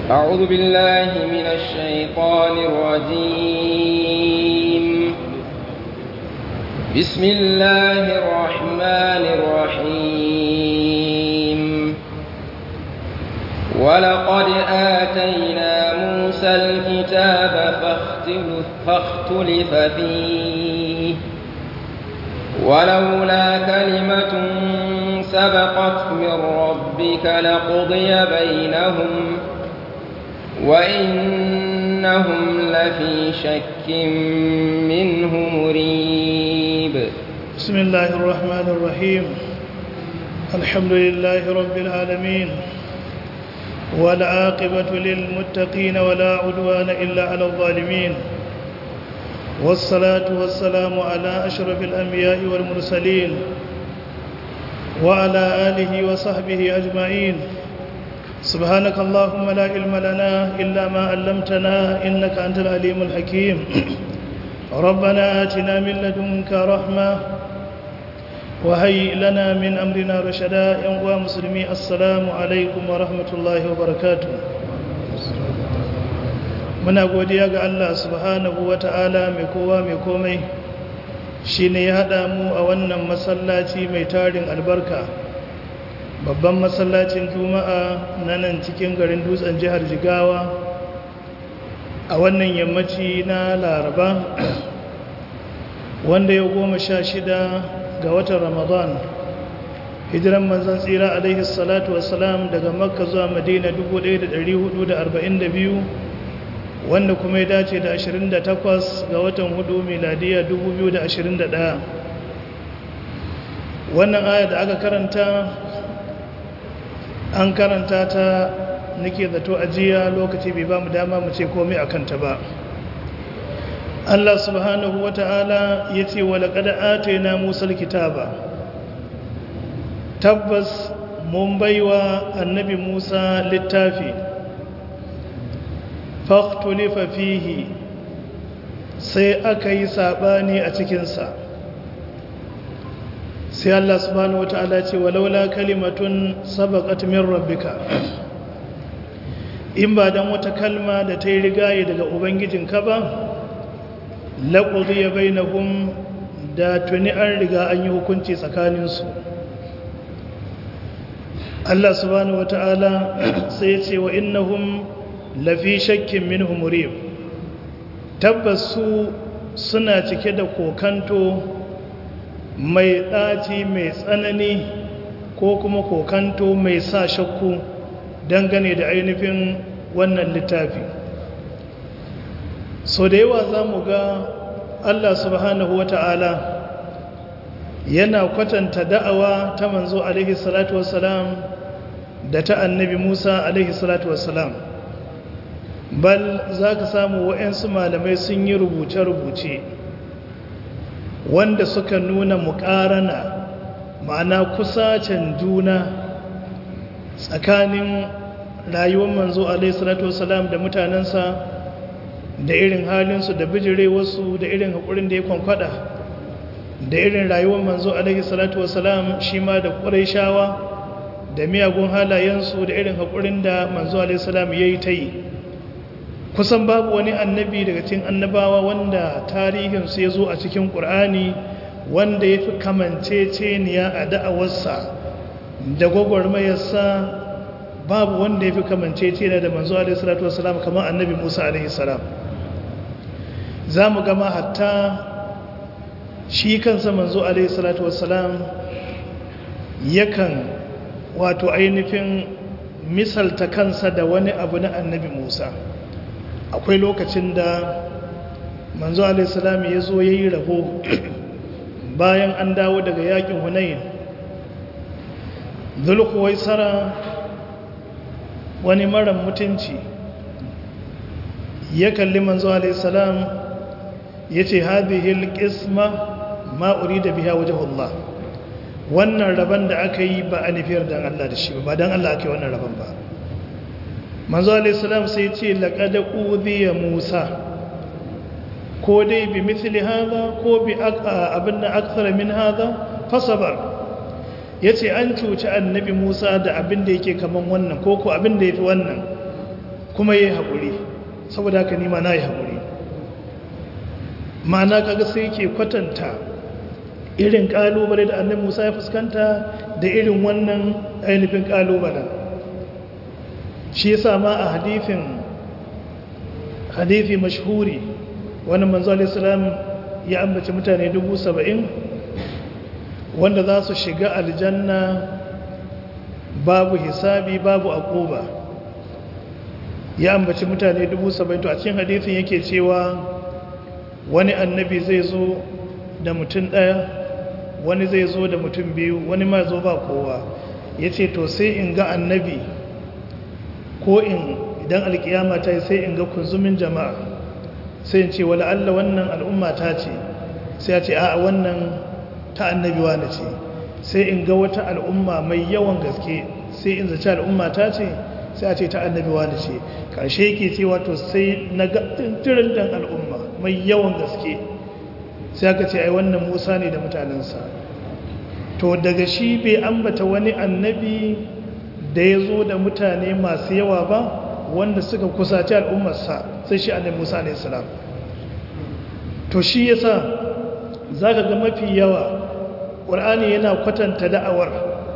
أعوذ بالله من الشيطان الرجيم بسم الله الرحمن الرحيم ولقد آتينا موسى الكتاب فاختلف, فاختلف فيه ولولا كلمة سبقت من ربك لقضي بينهم وإنهم لفي شك منه مريب بسم الله الرحمن الرحيم الحمد لله رب العالمين والعاقبة للمتقين ولا عدوان إلا على الظالمين والصلاة والسلام على أشرف الأنبياء والمرسلين وعلى آله وصحبه أجمعين سبحانك اللهم لا علم لنا إلا ما علمتنا إنك أنت العليم الحكيم ربنا آتنا من لدنك رحمة وهيئ لنا من أمرنا رشدا يا مسلمي السلام عليكم ورحمة الله وبركاته muna godiya ga Allah subhanahu wata'ala mai kowa mai komai shine ya haɗa mu a wannan masallaci mai tarin albarka babban masallacin juma'a na nan cikin garin dutsen jihar jigawa a wannan yammaci na laraba wanda ya goma sha shida ga watan ramadan hijiran manzan tsira alaihi salatu wasalam daga makka zuwa madina 1442 wanda kuma ya dace da 28 ga watan hudu miladiya 2021 wannan aya da aka karanta an karanta ta nake zato ajiya lokaci bai ba mu dama mu ce komai a kanta ba Allah subhanahu wa ta'ala ya ce wa laƙada atena musar kitaba tabbas mun baiwa annabi musa littafi faktulifa fihi sai aka yi saɓani a cikinsa sai Allah subhanahu wa ta'ala ce walaula kalimatun sabaqat min rabbika in ba dan wata kalma da ta yi rigaye daga ubangijinka ba laqudiya bainahum da tuni an riga an yi hukunci tsakaninsu Allah subhanahu wa ta'ala sai ya ce wa innahum lafi shakkin minhu murib tabbas su suna cike da kokanto mai ɗaci mai tsanani ko kuma kokanto mai sa shakku dangane da ainihin wannan littafi so da yawa za mu ga allah subhanahu wata'ala yana kwatanta da'awa ta manzo alaihi salatu wasalam da ta annabi musa alaihi salatu wasalam bal za ka samu wa'yansu malamai sun yi rubuce-rubuce wanda suka nuna muƙarana ma'ana kusacen juna tsakanin rayuwar manzo alaihissalatu wasalam da mutanensa da irin halinsu da bijirewarsu da irin haƙurin da ya kwankwada da irin rayuwar manzo alaihissalatu wasalam shi ma da ƙuraishawa da miyagun halayensu da irin haƙurin da manzo alaihissalam ya yi ta yi kusan babu wani annabi daga cikin annabawa wanda tarihinsu ya zo a cikin ƙur'ani wanda ya fi kamanceceniya a da'awarsa da gwagwarmayarsa babu wanda ya fi kamanceceniya da manzo alaihissalatu wasalam kamar annabi musa alaihissalam za mu gama hatta shi kansa manzo alaihissalatu wasalam yakan wato ainihin misalta kansa da wani abu na annabi musa akwai lokacin da manzo alaihissalam ya zo ya yi rabo bayan an dawo daga yakin hunayin zulkuwai tsara wani mara mutunci ya kalli manzo alaihissalam ya ce hadihil ƙisma ma'uri da biya wajen Allah wannan rabon da aka yi ba a nufiyar don Allah da shi ba don Allah aka yi wannan rabon ba manzo alaihissalam sai ce laƙada ƙudiya musa ko dai bi mithli haza ko bi abin da aksara min haza fasabar ya ce an cuci annabi musa da abin da yake kaman wannan ko ko abin da ya fi wannan kuma ya yi haƙuri saboda haka nima na yi haƙuri ma'ana kaga sai ke kwatanta irin ƙalubale da annabi musa ya fuskanta da irin wannan ainihin ƙalubalen shi yasa ma a hadifin hadifi mashhuri wani manzo alaihissalam ya ambaci mutane dubu saba'in wanda za su shiga aljanna babu hisabi babu akuba ya ambaci mutane dubu saba'in to a cikin hadifin yake cewa wani annabi zai zo da mutum ɗaya wani zai zo da mutum biyu wani ma zo ba kowa ya ce to sai in ga annabi ko in idan alkiyama ta yi sai in ga kunzumin jama'a sai in ce wala Allah wannan al'umma ta ce sai ya ce a wannan ta annabi wani ce sai in ga wata al'umma mai yawan gaske sai in zaci al'umma ta ce sai a ce ta annabi wani ce ƙarshe yake cewa to sai na ga tunturin dan al'umma mai yawan gaske sai aka ce ai wannan musa ne da mutanensa to daga shi bai ambata wani annabi da ya zo da mutane masu yawa ba wanda suka kusaci al'ummarsa sai shi annabi musa ne salam to shi yasa za ka ga mafi yawa ƙur'ani yana kwatanta da'awar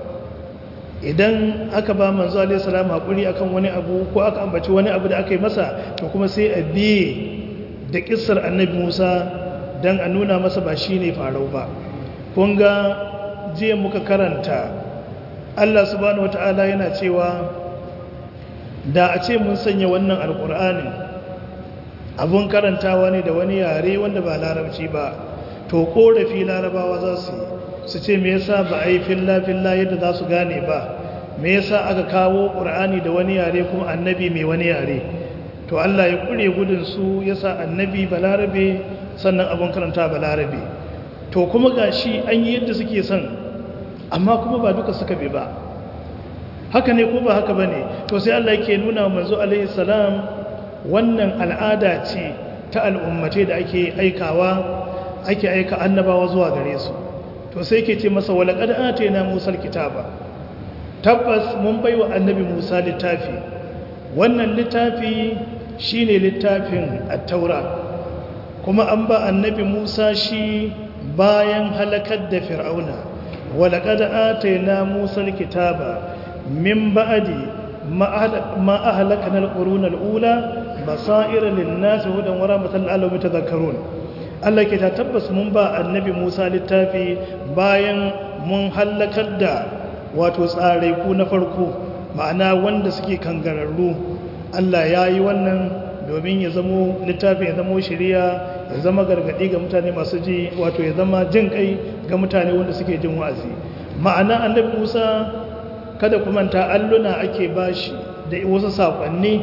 idan aka ba manzo alaihi salam haƙuri akan wani abu ko aka ambaci wani abu da aka yi masa to kuma sai a biye da ƙissar annabi musa don a nuna masa ba shi ne farau ba kun ga jiya muka karanta allah subhanahu wata'ala yana cewa da a ce mun sanya wannan alkur'ani abun karantawa ne da wani yare wanda ba larabci ba to korafi larabawa za su yi su ce me yasa ba a yi filla-filla yadda za su gane ba me yasa aka kawo ƙur'ani da wani yare kuma annabi mai wani yare to allah ya ƙure gudun su yasa annabi balarabe sannan abin karanta balarabe to kuma ga shi an yi yadda suke son amma kuma ba duka suka bi ba haka ne ko ba haka ba ne to sai Allah yake nuna wa manzo alaihi salam wannan al'ada ce ta al'ummace da ake aikawa ake aika annabawa zuwa gare su to sai ke ce masa wala qad atayna musa kitaba tabbas mun baiwa annabi musa littafi wannan littafi shine littafin at-taura kuma an ba annabi musa shi bayan halakar da fir'auna walaƙada ataina musa kitaba min ba'adi ma ahlakana alqurun alula basaira lin-nas hudan wa rahmatan lil alamin tadhakkarun Allah ke ta tabbas mun ba annabi Musa littafi bayan mun halakar da wato tsare ku na farko ma'ana wanda suke kangararru Allah ya yi wannan domin ya zamo littafin ya zamo shiriya ya zama gargadi ga mutane masu ji wato ya zama jin kai ga mutane wanda suke jin wa'azi ma'ana annabi Musa kada ku manta alluna ake bashi da wasu sakonni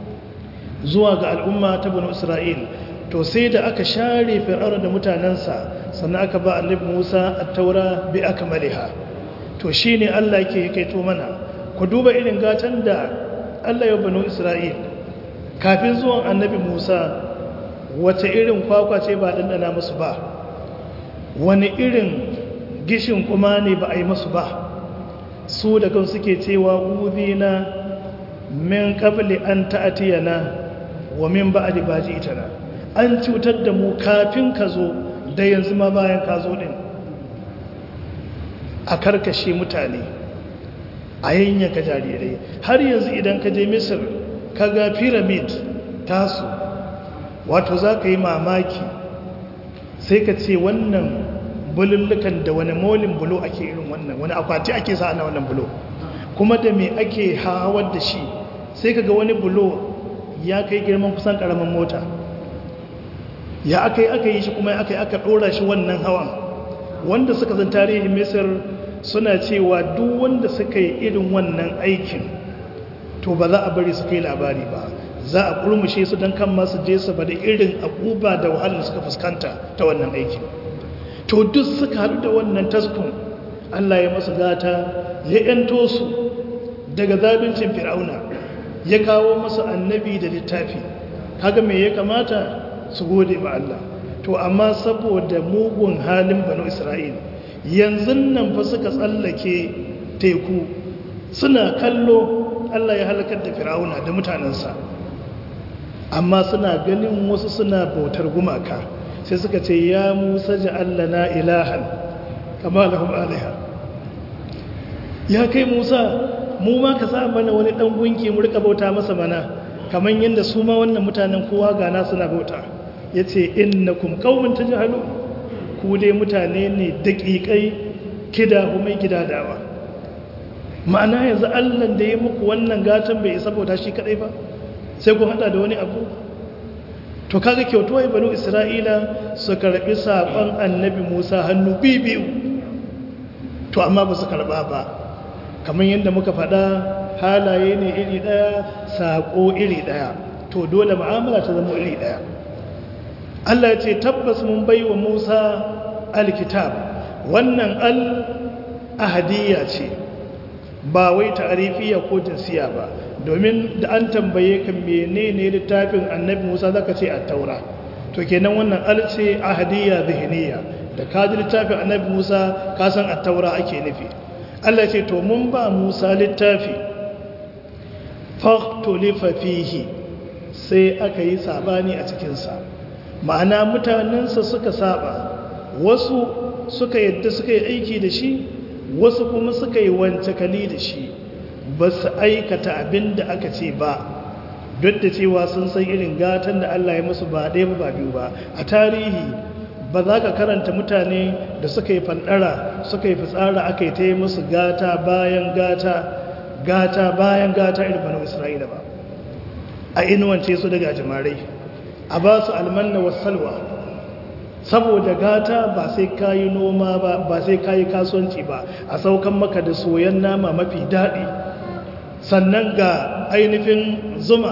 zuwa ga al'umma ta banu Isra'il to sai da aka share fir'auna da mutanensa sannan aka ba annabi Musa at-taura bi akmaliha to shine Allah yake kaito mana ku duba irin gatan da Allah ya banu Isra'il kafin zuwan annabi Musa wace irin kwakwa ce ba ɗanɗana musu ba wani irin gishin kuma ne ba a yi musu ba su da kan suke cewa uzina min qabli an ta'tiyana wa min ba'di baji itana an cutar da mu kafin ka zo da yanzu ma bayan ka zo din a karkashe mutane a yanyanka jarirai har yanzu idan ka je misir ka ga pyramid tasu wato za ka yi mamaki sai ka ce wannan bulullukan da wani molin bulo ake irin wannan wani akwati ake sa na wannan bulo kuma da me ake hawar da shi sai ka ga wani bulo ya kai girman kusan karamin mota ya aka yi aka yi shi kuma aka yi aka ɗora shi wannan hawan wanda suka zan tarihin misir suna cewa duk wanda suka yi irin wannan aikin to ba za a bari su kai labari ba za a kurmushe su don kan masu je su bada irin abubuwa da wahalar suka fuskanta ta wannan aikin to duk suka haɗu da wannan taskun allah ya masu gata ya yanto su daga zabincin fir'auna ya kawo masu annabi da littafi kaga me ya kamata su gode ma allah to amma saboda mugun halin banu isra'il yanzu nan fa suka tsallake teku suna kallo allah ya halakar da fir'auna da mutanensa amma suna ganin wasu suna bautar gumaka sai suka ce ya musa ja'allana ilahan kama lahum alaiha ya kai musa mu ma ka sa mana wani dan gunki mu rika bauta masa mana kamar yadda su ma wannan mutanen kowa gana suna bauta yace innakum qaumun tajhalun ku dai mutane ne daƙiƙai kida kuma gidadawa ma'ana yanzu Allah da ya muku wannan gatan bai isa bauta shi kadai ba sai ku hada da wani abu to kaga kyautuwa banu isra'ila su karbi sakon annabi musa hannu bibiyu to amma ba su karba ba kamar yadda muka faɗa halaye ne iri ɗaya saƙo iri ɗaya to dole ma'amala ta zama iri ɗaya Allah ya ce tabbas mun bai wa Musa alkitab wannan al ahadiyya ce ba wai ta'arifiya ko jinsiya ba domin da an tambaye ka menene littafin annabi Musa zaka ce at-taura to kenan wannan al ce ahadiyya zihniya da ka ji littafin annabi Musa ka san at-taura ake nufi Allah ya ce to mun ba Musa littafi faqtulifa fihi sai aka yi sabani a cikin sa ma'ana mutanensa suka saba wasu suka yadda suka yi aiki da shi wasu kuma suka yi wancakali da shi ba su aikata abin da aka ce ba duk da cewa sun san irin gatan da Allah ya musu ba ɗaya ba biyu ba a tarihi ba za ka karanta mutane da suka yi fandara suka yi fitsara aka yi ta yi musu gata bayan gata gata bayan gata irin banu isra'ila ba a inuwance su daga jimarai a ba su almanna wasalwa saboda gata ba sai kayi noma ba ba sai kayi kasuwanci ba a saukan maka da soyan nama mafi daɗi sannan ga ainihin zuma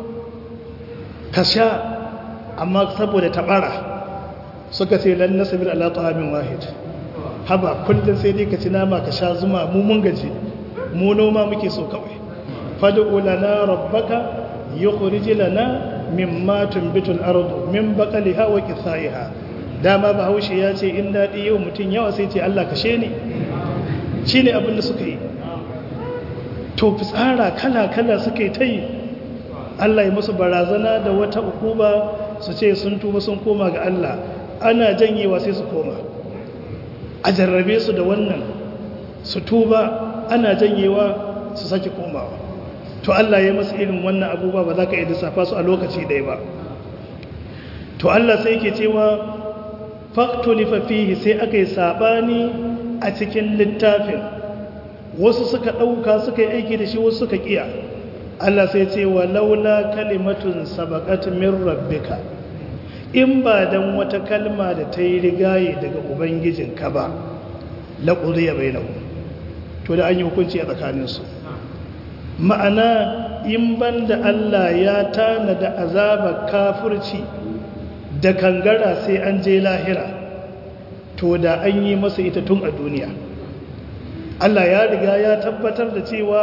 ka sha amma saboda taɓara suka ce lan nasabir ala ta'amin wahid haba kullum sai dai ka ci nama ka sha zuma mu mun gaji mu noma muke so kawai fad'u lana rabbaka yukhrij lana mimma tumbitul ardu min baqaliha wa qithaiha dama bahaushe ya ce in dadi yau mutun yawa sai ce Allah kashe ni shine abin da suka yi to fitsara kala kala suka yi tai Allah ya musu barazana da wata ukuba su ce sun tuba sun koma ga Allah ana janyewa sai su koma a jarrabe su da wannan su tuba ana janyewa su sake komawa to Allah ya masu irin wannan abubuwa ba za ka iya lissafa su a lokaci ɗaya ba to Allah sai ke cewa faktulifa fihi sai aka yi saɓani a cikin littafin wasu suka ɗauka suka yi aiki da shi wasu suka ƙiya Allah sai ce wa laula kalimatun sabaƙat min rabbika in ba dan wata kalma da ta yi rigaye daga ubangijinka ba laƙuriya bai to da an yi hukunci a tsakaninsu ma'ana in banda Allah ya tanada azabar kafirci da kangara sai an je lahira to da an yi masa ita tun a duniya Allah ya riga ya tabbatar da cewa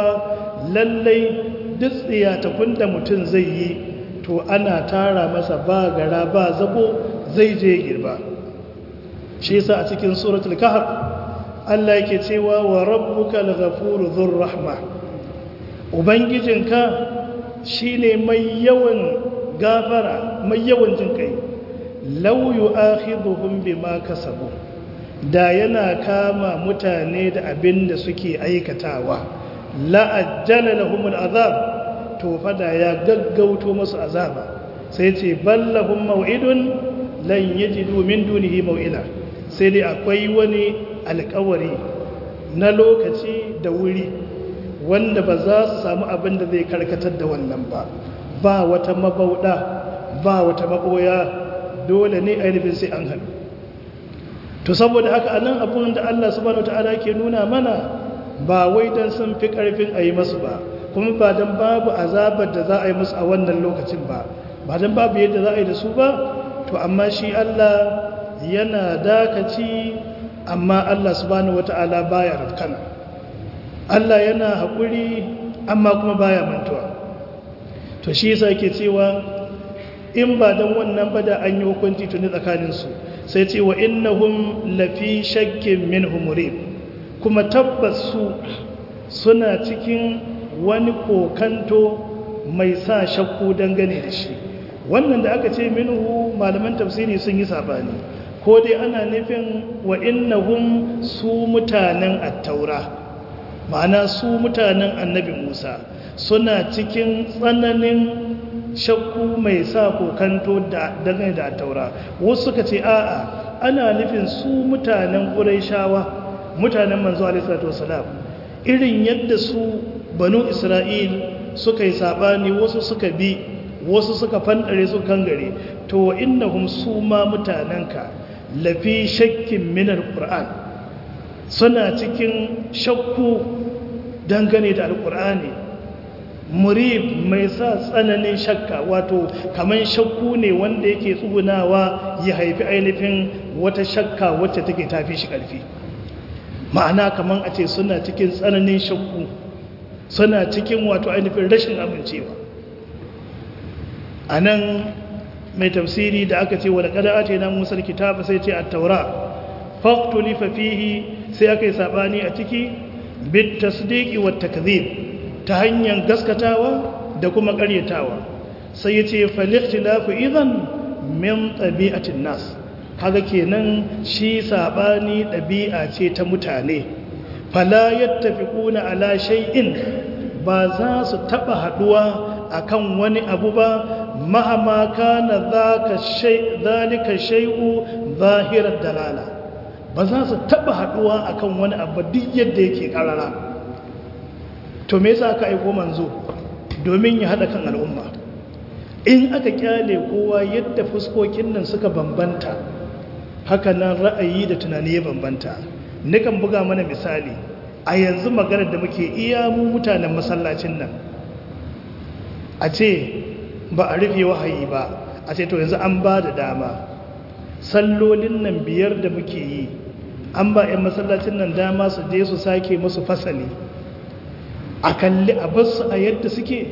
lallai duk tsiyatakun da mutum zai yi to ana tara masa ba gara ba zabo zai je girba shi yasa a cikin suratul kahf Allah yake cewa wa rabbukal ghafuru dhur rahma ubangijinka shine mai yawan gafara mai yawan jin kai law yu'akhidhuhum bima kasabu da yana kama mutane da abin da suke aikatawa la'ajjala lahumul azab to fada ya gaggauto masu azaba sai ce ballahum maw'idun lan yajidu min dunihi maw'ila sai dai akwai wani alƙawari na lokaci da wuri wanda ba za su samu abin da zai karkatar da wannan ba ba wata mabauda ba wata maboya dole ne ainihin sai an haɗu to saboda haka anan abin da Allah subhanahu wataala ke nuna mana ba wai dan sun fi karfin a yi masu ba kuma ba dan babu azabar da za a yi musu a wannan lokacin ba ba dan babu yadda za a yi da su ba to amma shi Allah yana dakaci amma Allah subhanahu wataala baya rafkana Allah yana haƙuri amma kuma baya mantuwa to shi yasa yake cewa in ba dan wannan ba da an yi hukunci tuni tsakaninsu sai ce wa innahum lafi shakkin minhu murib kuma tabbas su suna cikin wani kokanto mai sa shakku dangane da shi wannan da aka ce minhu malaman tafsiri sun yi sabani ko dai ana nufin wa innahum su mutanen attaura ma'ana su mutanen annabi musa suna cikin tsananin shakku mai sa kokanto da dangane da attaura wasu suka ce a'a ana nufin su mutanen ƙuraishawa mutanen manzo alaihi wasalam irin yadda su banu isra'il suka yi sabani wasu suka bi wasu suka fandare su kangare to innahum su ma mutanenka lafi shakkin minar qur'an suna cikin shakku dangane da alqur'ani murib mai sa tsananin shakka wato kaman shakku ne wanda yake tsugunawa ya haifi ainihin wata shakka wacce take tafi shi karfi ma'ana kaman a ce suna cikin tsananin shakku suna cikin wato ainihin rashin amincewa a nan mai tafsiri da aka ce wadda kada ce na musar kitaba sai ce a taura faktuli fafihi sai aka yi saɓani a ciki bit tasdiki wa takzib ta hanyar gaskatawa da kuma ƙaryatawa sai ya ce faliktilafu idan min ɗabi'atin nas kaga kenan shi saɓani ɗabi'a ce ta mutane fala yattafiquna ala shay'in ba za su taɓa haɗuwa akan wani abu ba mahama kana zaka shay zalika shay'u zahirar dalala ba za su taba haduwa akan wani abu duk yadda yake karara to me yasa aka aiko manzo domin ya hada kan al'umma in aka kyale kowa yadda fuskokin nan suka bambanta haka nan ra'ayi da tunani ya bambanta nikan buga mana misali a yanzu maganar da muke iya mu mutanen masallacin nan a ce ba a rufe wahayi ba a ce to yanzu an ba da dama sallolin nan biyar da muke yi an ba 'yan masallacin nan dama su je su sake musu fasali a kalli a basu a yadda suke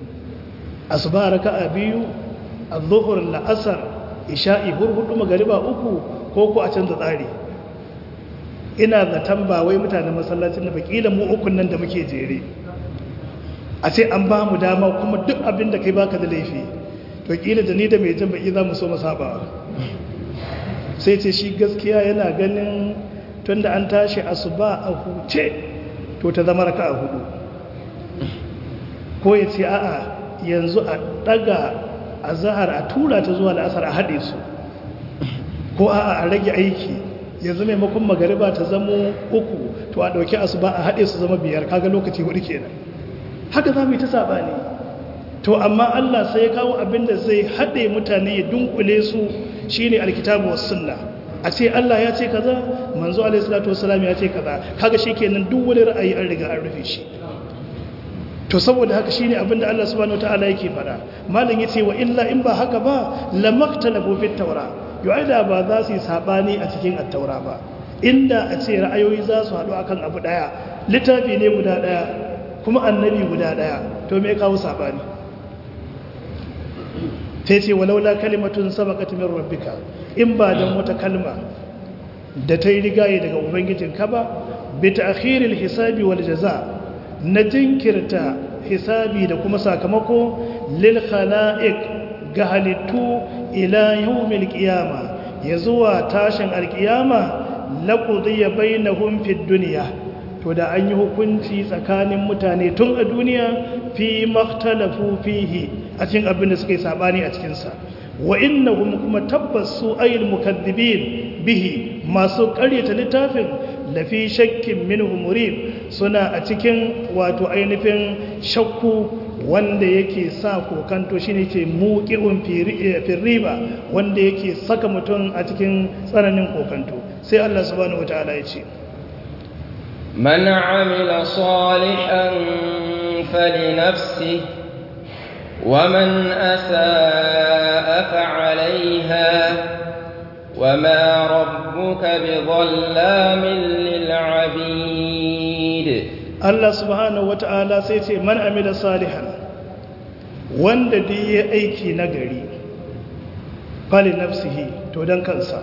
asuba raka a biyu a zuhur la'asar isha'i hurhudu magariba uku ko ku a canza tsari ina zaton ba wai mutanen masallacin da bakila mu ukun nan da muke jere a ce an ba mu dama kuma duk abin da kai baka da laifi to kila da ni da mai jan baki za mu so masaba sai ce shi gaskiya yana ganin tun da an tashi asuba a huce to ta zama raka a hudu ko ya ce a'a yanzu a daga a zahar a tura ta zuwa la'asar a haɗe su ko a'a a rage aiki yanzu maimakon magariba ta zamo uku to a ɗauki asuba a haɗe su zama biyar kaga lokaci hudu kenan haka za mu yi ta saɓani to amma Allah sai ya kawo abin da zai haɗe mutane ya dunkule su shine alkitabu was sunna a ce Allah ya ce kaza manzo alaihi salatu wassalam ya ce kaza kaga shikenan duk wani ra'ayi an riga an rufe shi to saboda haka shine abin da Allah subhanahu wataala yake fada malam yace wa illa in ba haka ba lamaktalabu fit tawra yu'ada ba za su yi sabani a cikin at-taura ba inda a ce ra'ayoyi za su haɗu akan abu daya littafi ne guda daya kuma annabi guda daya to me kawo sabani sai ce walaula kalimatun sabaqat min rabbika in ba dan wata kalma da ta yi rigaye daga ubangijinka ba bi ta'khiril hisabi wal jaza na jinkirta hisabi da kuma sakamako lil khala'iq ga halittu ila yawmil qiyama ya zuwa tashin alqiyama laqudiya bainahum fid dunya to da an yi hukunci tsakanin mutane tun a duniya fi makhtalafu fihi a cikin abin da suka yi sabani a cikinsa wa innahum kuma tabbas su ayil mukaddibin bihi masu karyata littafin lafi shakkin minhu murib suna a cikin wato ainihin shakku wanda yake sa kokanto shine ke muqi'un fi riba wanda yake saka mutum a cikin tsananin kokanto sai Allah subhanahu wataala ya ce من عمل صالحا فلنفسه ومن أساء فعليها وما ربك بظلام للعبيد Allah subhanahu wata'ala sai ce man amila salihan wanda da ya aiki nagari fali nafsihi to dan kansa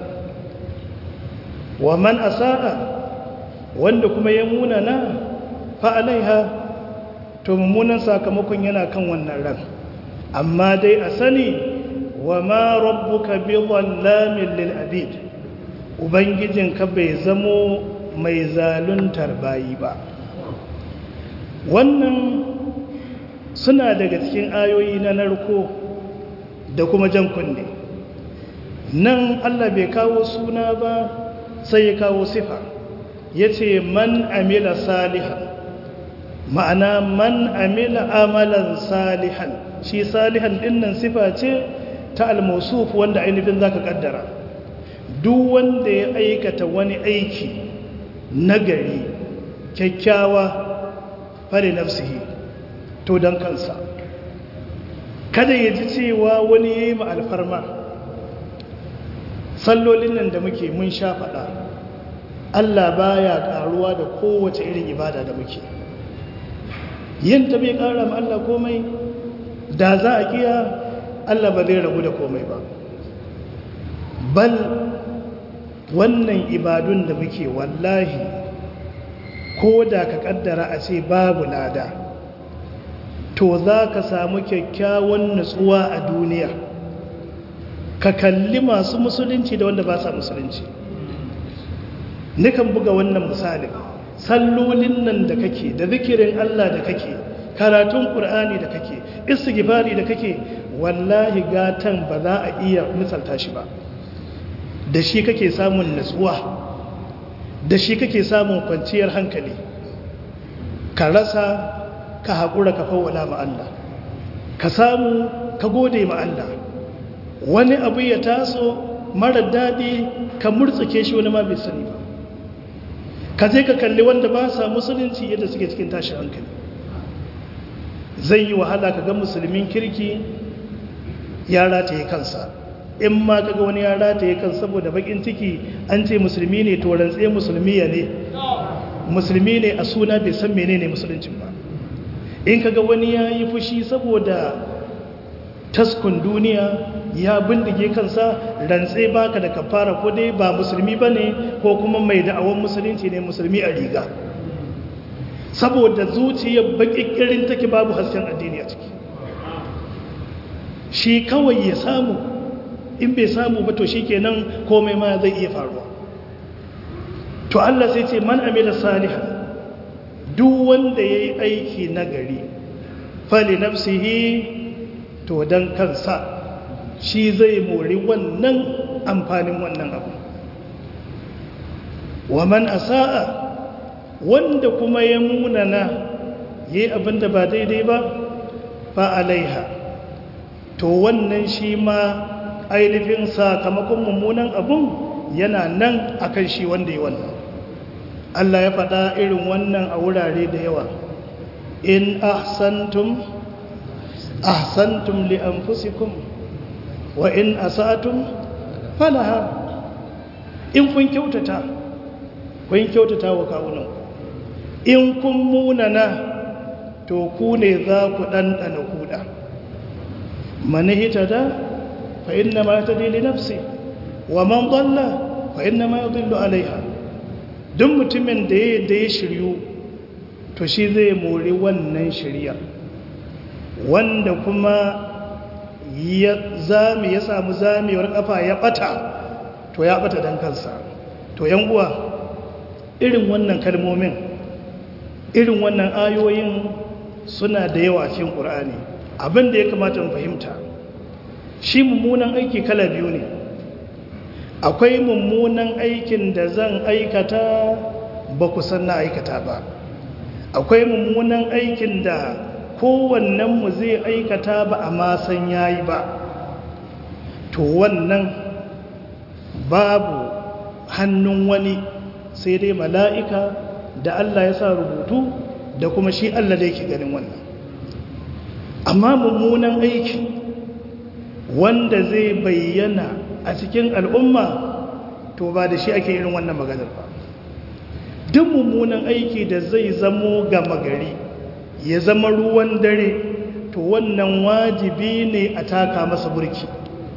wa man asa'a wanda kuma ya munana fa alaiha to mummunan sakamakon yana kan wannan ran amma dai a sani wa ma rabbuka bi dhallamin lil abid ubangijinka bai zamo mai zaluntar bayi ba wannan suna daga cikin ayoyi na narko da kuma jan kunne nan Allah bai kawo suna ba sai ya kawo sifa ya ce man amila salihan ma'ana man amila amalan salihan shi salihan dinnan sifa ce ta almusuf wanda ainihin zaka kaddara duk wanda ya aikata wani aiki nagari kyakkyawa fare nafsihi to don kansa kada ya ji cewa wani ya yi alfarma sallolin nan da muke mun sha faɗa Allah baya ƙaruwa da kowace irin ibada da muke yin ta bai ƙara ma Allah komai da za a kiya Allah ba zai ragu da komai ba bal wannan ibadun da muke wallahi ko da ka kaddara a ce babu lada to za ka samu kyakkyawan nutsuwa a duniya ka kalli masu musulunci da wanda ba sa musulunci nikan buga wannan misalin sallolin nan da kake da zikirin Allah da kake karatun ƙur'ani da kake istighfari da kake wallahi gatan ba za a iya misalta shi ba da shi kake samun nutsuwa da shi kake samun kwanciyar hankali ka rasa ka haƙura ka fawwala ma Allah ka samu ka gode ma Allah wani abu ya taso mara daɗi ka murtsuke shi wani ma bai sani ba ka je ka kalli wanda ba sa musulunci yadda suke cikin tashin hankali zai yi wahala ka ga musulmin kirki ya rataye kansa in ma kaga wani ya rataye kan saboda bakin ciki an ce musulmi ne to rantse musulmi ya ne musulmi ne a suna bai san menene musuluncin ba in kaga wani ya yi fushi saboda taskun duniya ya bindige kansa rantse baka da kafara ko dai ba musulmi ba ne ko kuma mai da'awan musulunci ne musulmi a riga saboda zuciyar bakikirin take babu hasken addini a ciki shi kawai ya samu in bai samu ba to shikenan komai ma zai iya faruwa to Allah sai ce man amila salihan duk wanda yayi aiki nagari fali nafsihi to dan kansa shi zai mori wannan amfanin wannan abu wa man asaa wanda kuma ya munana yayi abinda ba daidai ba fa alaiha to wannan shi ma ainihin sakamakon mummunan abun yana nan akan shi wanda yi wannan Allah ya faɗa irin wannan a wurare da yawa in ahsantum ahsantum li anfusikum wa in asatum falaha in kun kyautata kun kyautata wa kawunan in kun munana to ku ne za ku ɗanɗana kuɗa manihita da فإنما يهتدي لنفسه ومن ضل فإنما يضل عليها duk mutumin da ya da ya shiryu to shi zai mori wannan shiryar wanda kuma ya zame ya samu zamewar kafa ya bata to ya bata dan kansa to yan uwa irin wannan kalmomin irin wannan ayoyin suna da yawa cikin Qur'ani abin da ya kamata mu fahimta shi mummunan aiki kala biyu ne akwai mummunan aikin da zan aikata ba ku san na aikata ba akwai mummunan aikin da kowannenmu zai aikata ba a masan yayi ba to wannan babu hannun wani sai dai mala'ika da Allah ya sa rubutu da kuma shi Allah da yake ganin wannan amma mummunan aiki wanda zai bayyana a cikin al'umma to ba da shi ake irin wannan maganar ba duk mummunan aiki da zai zamo gama gari ya zama ruwan dare to wannan wajibi ne a taka masa burki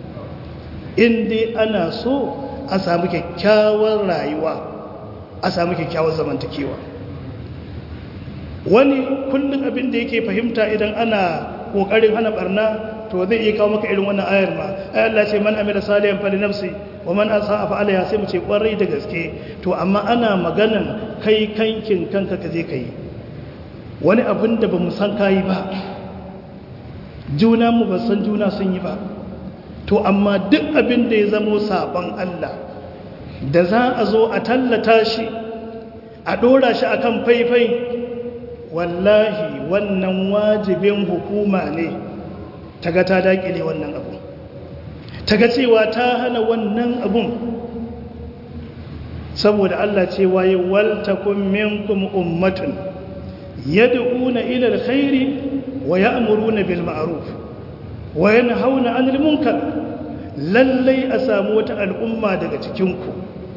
inda ana so a samu kyakkyawar rayuwa a samu kyakkyawar zamantakewa wani kullum abin da yake fahimta idan ana kokarin hana barna to zai iya kawo maka irin wannan ayar ma ai Allah ce man amila salihan fali nafsi wa man asaa fa alaiha sai mu ce kwarai da gaske to amma ana maganan kai kankin kanka ka je kai wani abin da bamu san kai ba juna mu ba san juna sun yi ba to amma duk abin da ya zamo sabon Allah da za a zo a tallata shi a dora shi akan faifai wallahi wannan wajibin hukuma ne ta ga ta dakile wannan abu ta ga cewa ta hana wannan abun saboda Allah ce waye waltakum minkum ummatun yad'una ila alkhairi wa ya'muruna bil ma'ruf wa yanhauna 'anil munkar lallai a samu wata al'umma daga cikin ku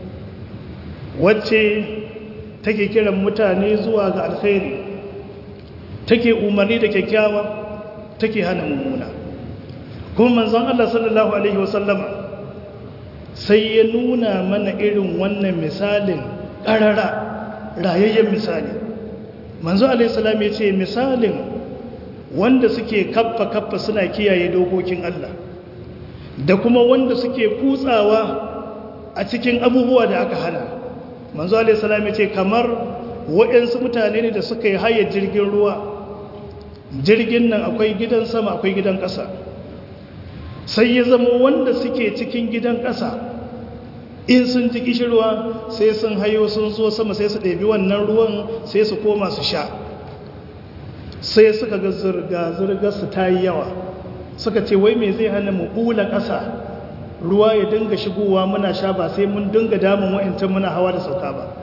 wacce take kiran mutane zuwa ga alkhairi take umarni da kyakkyawa take hana mummuna kuma manzon Allah sallallahu alaihi wasallama sai ya nuna mana irin wannan misalin ƙarara rayayyen misali manzo alaihi salam ya ce misalin wanda suke kaffa kaffa suna kiyaye dokokin Allah da kuma wanda suke kutsawa a cikin abubuwa da aka hana manzo alaihi salam ya ce kamar waɗansu mutane ne da suka yi hayar jirgin ruwa jirgin nan akwai gidan sama akwai gidan ƙasa sai ya zama wanda suke cikin gidan ƙasa in sun ji kishirwa sai sun hayo sun zo sama sai su ɗabi wannan ruwan sai su koma su sha sai suka ga zirga-zirga su ta yi yawa suka ce wai me zai hana mu ɓula ƙasa ruwa ya dinga shigowa muna sha ba sai mun dinga damun wa'intan muna hawa da sauka ba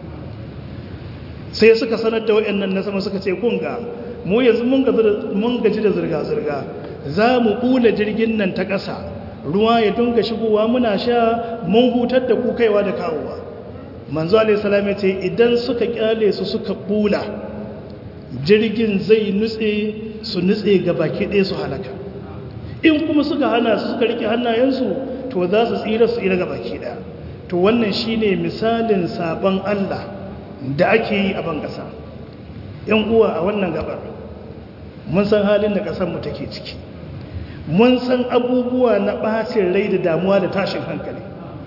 sai suka sanar da wa'annan na sama suka ce kunga mu yanzu mun gaji da zirga-zirga za mu ɓula jirgin nan ta ƙasa ruwa ya dunga shigowa muna sha mun hutar da kukaiwa da kawowa manzo alaihissalam ya ce idan suka kyale su suka ɓula jirgin zai nutse su nutse ga baki ɗaya su halaka in kuma suka hana su suka rike hannayensu to za su tsira su tsira ga baki ɗaya to wannan shine misalin sabon allah da ake yi a ban ƙasa yan uwa a wannan gabar mun san halin da ƙasarmu take ciki mun san abubuwa na ɓacin rai da damuwa da tashin hankali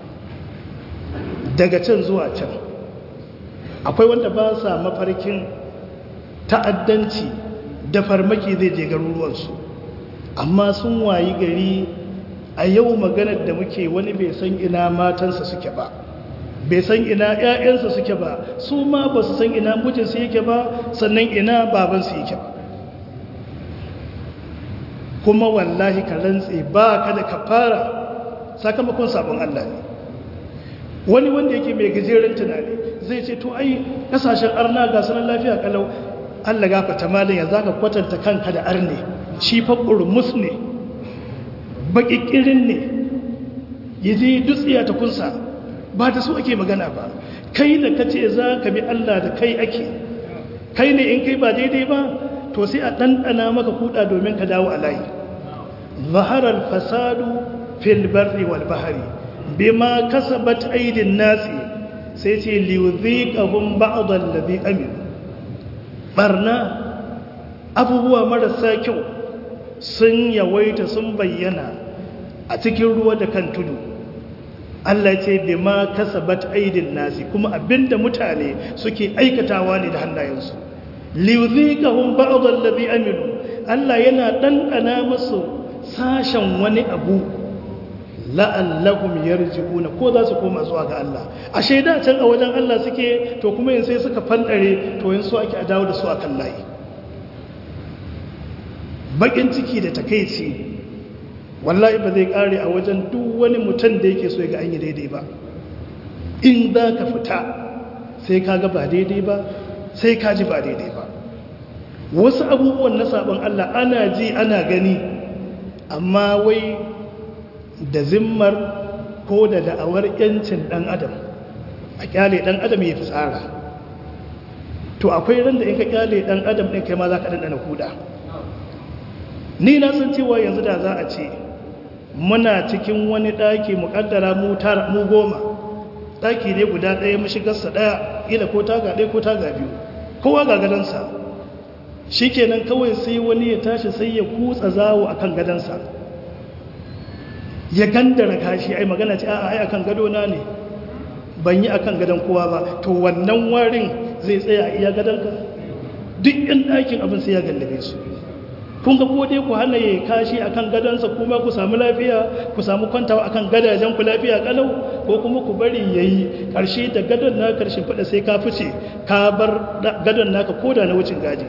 daga can zuwa can akwai wanda ba sa mafarkin ta'addanci da farmaki zai je garuruwansu amma sun wayi gari a yau maganar da muke wani bai san ina matansa suke ba bai san ina 'ya'yansa suke ba su ma ba su san ina mijinsu yake ba sannan ina babansu yake ba kuma wallahi ka rantse ba ka da kafara sakamakon sabon Allah ne wani wanda yake mai gajeren tunani zai ce to ai kasashen arna ga sunan lafiya kalau Allah gafata malin ya zaka kwatanta kanka da arne shi fa burmus ne bakikirin ne yaje dutsiya ta kunsa ba ta so ake magana ba kai da kace za ka bi Allah da kai ake kai ne in kai ba daidai ba to sai a ɗanɗana maka kuɗa domin ka dawo a layi zaharar fasadu fil barri wal bahari bima kasabat aidin nasi sai ce liyuziqahum ba'd allazi amil barna abubuwa marasa kyau sun yawaita sun bayyana a cikin ruwa da kan tudu Allah ce bima kasabat aidin nasi kuma abinda mutane suke aikatawa ne da hannayensu liyuzikahum ba'd allazi amilu Allah yana dandana musu sashen wani abu la'allahum yarji'una ko za su koma zuwa ga Allah a shaida can a wajen Allah suke to kuma yin sai suka fandare to yin su ake a dawo da su akan layi bakin ciki da takeici wallahi ba zai kare a wajen duk wani mutum da yake so ya ga an yi daidai ba in za ka fita sai ka ga ba daidai ba sai ka ji ba daidai ba wasu abubuwan na sabon Allah ana ji ana gani amma wai da zimmar ko da da'awar yancin dan adam a kyale dan adam ya fi tsara to akwai ran da in ka kyale dan adam ɗin kai ma za ka ɗanɗana kuda ni na san cewa yanzu da za a ce muna cikin wani ɗaki muƙaddara mu goma ɗaki ne guda ɗaya mashigarsa ɗaya ila ko taga ɗaya ko taga biyu kowa ga gadansa shikenan kawai sai wani ya tashi sai ya kutsa zawo akan gadansa ya gandara kashi ai magana ce a'a ai akan gado na ne ban yi akan gadon kowa ba to wannan warin zai tsaya a iya gadonka duk yan ɗakin abin sai ya gallabe su kun ga ko dai ku hana ya kashi akan gadonsa kuma ku samu lafiya ku samu kwantawa akan gadajen ku lafiya kalau ko kuma ku bari yayi karshe da gadon na karshe fada sai ka fice ka bar gadon naka koda na wucin gadi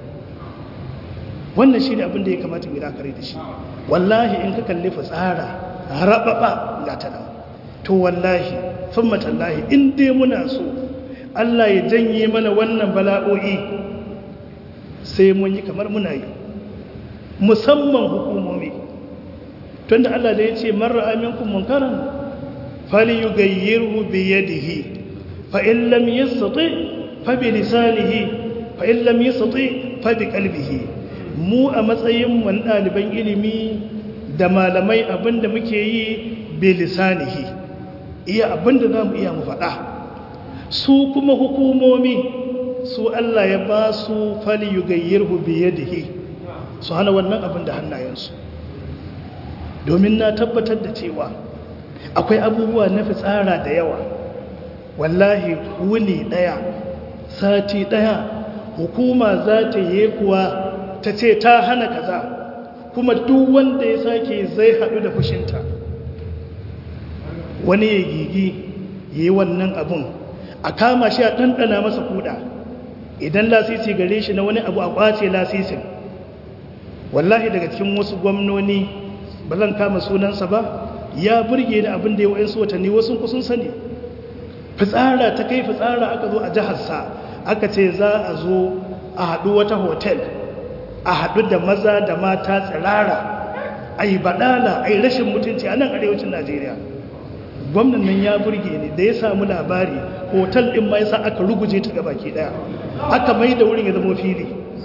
wannan shine abin da ya kamata mu dakare da shi wallahi in ka kalli fitsara rababa ga ta nan to wallahi thumma tallahi in dai muna so Allah ya janye mana wannan bala'o'i sai mun yi kamar muna yi musamman hukumomi tunda Allah da ya ce marar aminkun munkaran fali yi gayyarhu biyadihi fa'in lam yi sati fabi lisanihi fa'in lam yi sati fabi kalbihi mu a matsayin wani ɗaliban ilimi da malamai abinda muke yi bi lisanihi iya abinda za mu iya mu faɗa su kuma hukumomi su Allah ya ba su fali yi gayyarhu biyadihi su hana wannan abin da hannayensu domin na tabbatar da cewa akwai abubuwa na fitsara da yawa wallahi wuni daya sati daya hukuma za ta yi kuwa ta ce ta hana kaza kuma duk wanda ya sake zai haɗu da fushinta wani ya gigi ya yi wannan abin a kama shi a ɗanɗana masa kuɗa idan lasisi gare shi na wani abu a ƙwace lasisin wallahi daga cikin wasu gwamnoni ba zan kama sunansa ba ya burge ni abin da ya wa'insu watanni wasu kusun sani fitsara ta kai fitsara aka zo a jiharsa aka ce za a zo a haɗu wata hotel a haɗu da maza da mata tsirara a yi baɗala a yi rashin mutunci a nan arewacin najeriya gwamnan nan ya burge ni da ya samu labari hotel ɗin ma yasa aka ruguje ta gabaki ɗaya aka mai da wurin ya zama fili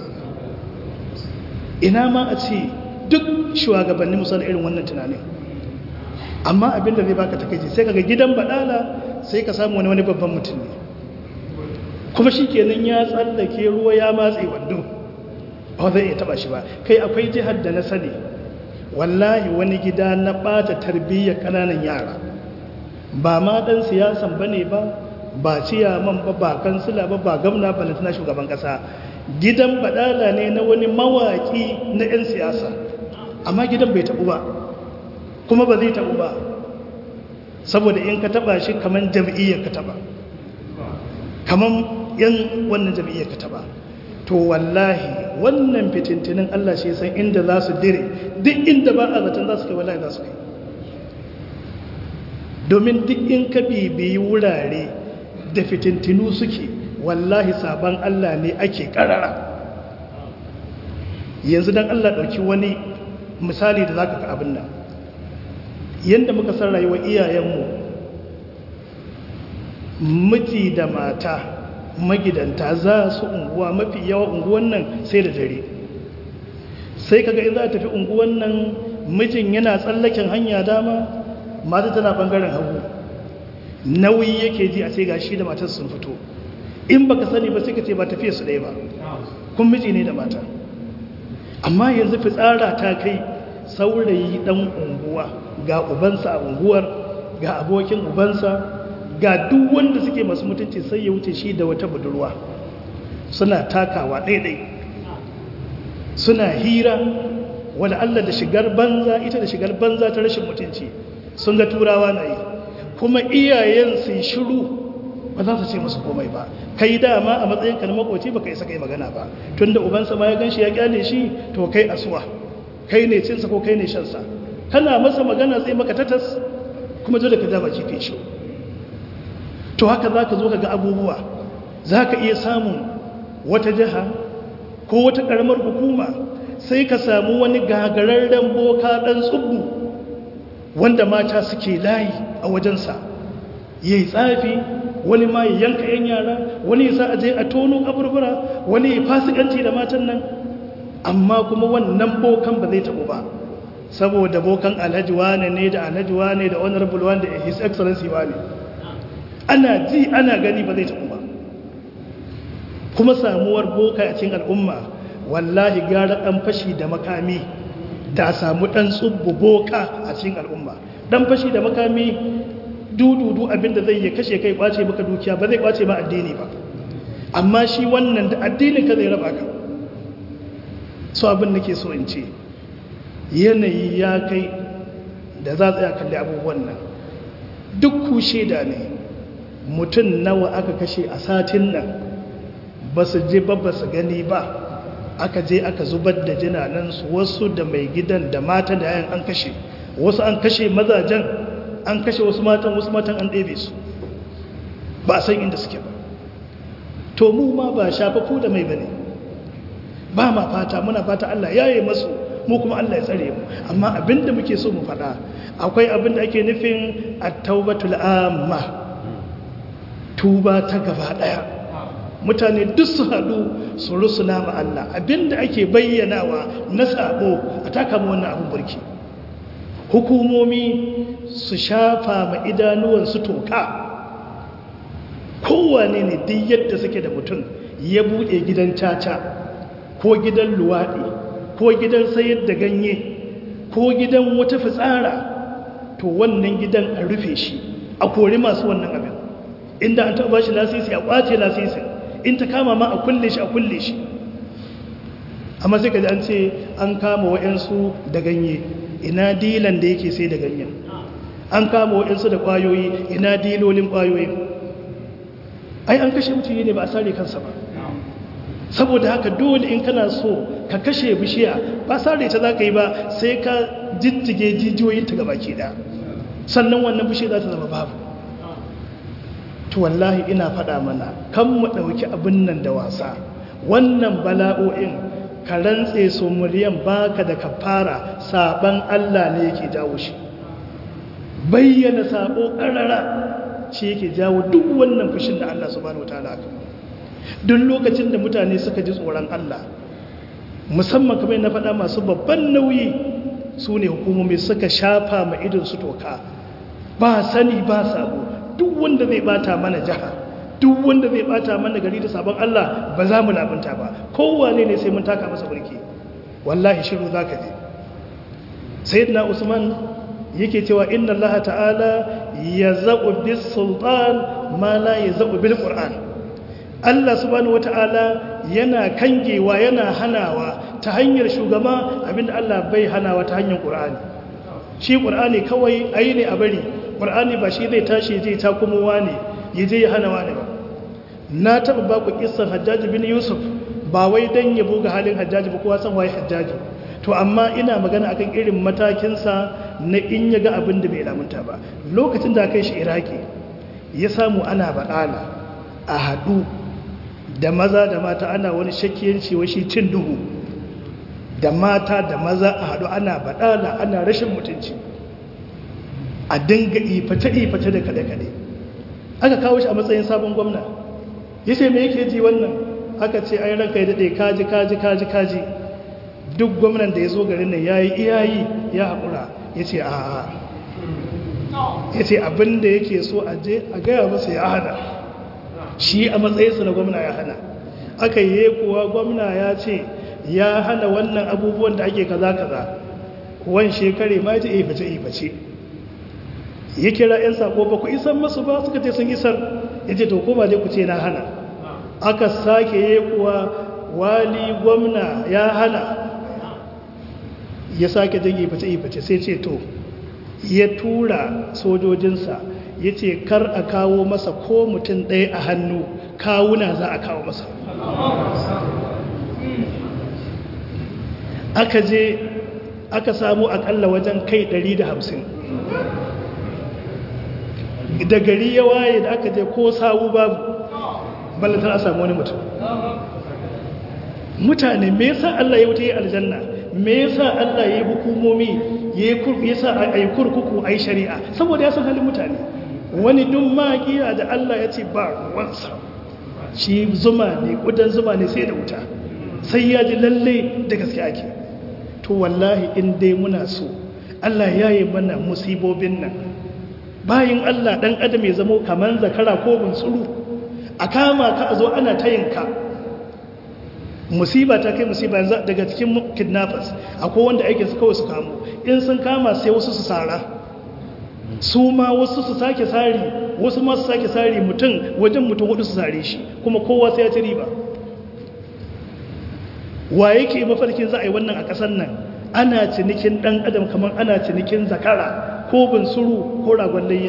ina ma a ce duk shugabanni musan irin wannan tunanin amma abinda zai baka takaici sai kaga gidan badala sai ka samu wani wani babban mutum ne kuma shi kenan ya tsallake ruwa ya matse wando ba zai iya taba shi ba kai akwai jihar da na sani wallahi wani gida na bata tarbiyyar kananan yara ba ma dan siyasan bane ba ba ciyaman ba ba kansila ba ba gamna ba na shugaban kasa gidan badala ne na wani mawaki na 'yan siyasa amma gidan bai tabu ba kuma ba zai tabu ba saboda in ka taba shi kaman jam'iyyar ka taba kaman yan wannan jam'iyyar ka taba to wallahi wannan fitintinin Allah shi san inda za su dire duk inda ba a zaton za su kai wallahi za su kai domin duk in ka bibiyi wurare da fitintinu suke wallahi sabon Allah ne ake karara yanzu don Allah ɗauki wani misali da za ka ka abin nan yadda muka san rayuwar iyayenmu miji da mata magidanta za su unguwa mafi yawa unguwan nan sai da dare sai kaga in za a tafi unguwan nan mijin yana tsallaken hanya dama mata tana bangaren hagu nauyi yake ji a sai gashi da matar sun fito in baka sani ba sai ka ce ba tafiya su ɗaya ba kun miji ne da mata amma yanzu fitsara ta kai saurayi ɗan unguwa ga ubansa a unguwar ga abokin ubansa ga duk wanda suke masu mutunci sai ya wuce shi da wata budurwa suna takawa ɗaiɗai suna hira wanda Allah da shigar banza ita da shigar banza ta rashin mutunci sun ga turawa na yi kuma iyayen su shiru ba za su ce musu komai ba kai dama a matsayin ka na makoci baka isa kai magana ba tunda ubansa ma ya ganshi ya kyale shi to kai asuwa kai ne cinsa ko kai ne shansa kana masa magana zai maka tatas kuma dole ka daba kai shi to haka za ka zo ka ga abubuwa za ka iya samun wata jiha ko wata ƙaramar hukuma sai ka samu wani gagararren boka ɗan tsubbu wanda mata suke layi a wajensa ya yi tsafi wani ma ya yanka 'yan yara wani ya sa a je a tono kaburbura wani ya fasikanci da matan nan amma kuma wannan bokan ba zai taɓu ba saboda bokan alhaji wane ne da alhaji wane da honorable wane da his excellency wane ana ji ana gani ba zai taɓu ba kuma samuwar boka a cikin al'umma wallahi gara ɗan fashi da makami da samu ɗan tsubbu boka a cikin al'umma ɗan fashi da makami dududu abinda zai ya kashe kai kwace maka dukiya ba zai kwace ma addini ba amma shi wannan da addinin ka zai raba ka so abin da ke so in ce yanayi ya kai da za tsaya kalli abubuwan nan duk ku shaida ne mutum nawa aka kashe a satin nan ba su je ba ba su gani ba aka je aka zubar da jinanansu wasu da mai gidan da mata da yayan an kashe wasu an kashe mazajen an kashe wasu matan wasu matan an ɗebe su ba a san inda suke ba to mu ma ba shafafu da mai bane ba ma fata muna fata Allah ya yi masu mu kuma Allah ya tsare mu amma abinda muke so mu faɗa akwai abinda ake nufin at-taubatul amma tuba ta gaba ɗaya mutane duk su haɗu su rusuna ma Allah abinda ake bayyanawa na sabo a taka mu wannan abin burki hukumomi su shafa ma idanuwansu toka kowane ne duk yadda suke da mutum ya buɗe gidan caca ko gidan luwaɗi ko gidan sayar da ganye ko gidan wata fitsara to wannan gidan a rufe shi a kori masu wannan abin inda an taɓa shi lasisi a ƙwace lasisin in ta kama ma a kulle shi a kulle shi amma sai ka ji an ce an kama wa'yansu da ganye ina dilan da yake sai da ganyen an kama wa'yansu da ƙwayoyi ina dilolin ƙwayoyin ai an kashe mutum ne ba a sare kansa ba saboda haka dole in kana so ka kashe bishiya ba sare ta za ka yi ba sai ka jijjige jijiyoyinta gaba ke da sannan wannan bishiya za ta zama babu to wallahi ina faɗa mana kan mu ɗauki abin nan da wasa wannan bala'o'in ka rantse su muryan baka da kafara saban Allah ne yake jawo shi bayyana sabo ƙarara shi yake jawo duk wannan fushin da Allah subhanahu wataala aka duk lokacin da mutane suka ji tsoron Allah musamman kamar na faɗa masu babban nauyi su ne hukumomi suka shafa ma idon su toka ba sani ba sabo duk wanda zai bata mana jiha duk wanda zai bata mana gari da sabon Allah ba za mu labunta ba kowane ne sai mun taka masa burki wallahi shiru zaka je sayyidina usman yake cewa inna allaha ta'ala yaz'u bis sultan ma la yaz'u bil qur'an Allah subhanahu wata'ala yana kangewa yana hanawa ta hanyar shugaba abinda Allah bai hanawa ta hanyar qur'ani shi qur'ani kawai ayi ne a bari qur'ani ba shi zai tashi zai ta kuma wani yaje ya hana wani ba na taba ba ku kissan Hajjaj bin Yusuf ba wai dan yabo ga halin Hajjaj ba kowa san waye Hajjaj to amma ina magana akan irin matakinsa na in ya ga abin da bai lamunta ba lokacin da kai shi iraki ya samu ana baɗala a haɗu da maza da mata ana wani shakkiyanci shi cin duhu da mata da maza a haɗu ana baɗala ana rashin mutunci a dinga iface-iface da kaɗe-kaɗe aka kawo shi a matsayin sabon gwamna ya ce me yake ji wannan aka ce ai ranka ya daɗe kaji kaji kaji kaji duk gwamnan da ya zo garin nan ya yi iyayi ya haƙura ya ce a ya ce abinda yake so a je a gaya masa ya hana shi a matsayinsa na gwamna ya hana aka yi kuwa gwamna ya ce ya hana wannan abubuwan da ake kaza kaza kuwan shekare ma ji iface iface ya kira 'yan sako ba ku isan masu ba suka ce sun isar ya ce to koma dai ku ce na hana aka sake yi kuwa wali gwamna ya hana ya sake jage iface-iface sai ce to ya tura sojojinsa ya ce kar a kawo masa ko mutum ɗaya a hannu kawuna za a kawo masa aka je aka samu akalla wajen kai 150 da gari ya waye da aka je ko sawu babu ballatar a samu wani mutum mutane me yasa Allah ya wuce yi aljanna me yasa Allah ya yi hukumomi ya yasa a yi kurkuku a yi shari'a saboda ya san halin mutane wani dun magiya da Allah ya ce ba ruwansa shi zuma ne kudan zuma ne sai da wuta sai ya ji lalle da gaske ake to wallahi in dai muna so Allah ya yi mana musibobin nan bayan Allah dan adam ya zamo kaman zakara ko bunsuru a kama ka a zo ana tayinka musiba ta kai musiba yanzu daga cikin kidnappers akwai wanda aikin su kawai su kamo in sun kama sai wasu su sara su ma wasu su sake sari wasu ma su sake sari mutum wajen mutum hudu su sare shi kuma kowa sai ya ci riba wa yake mafarkin za a yi wannan a ƙasar nan ana cinikin ɗan adam kamar ana cinikin zakara ko bunsuru ko ragon layya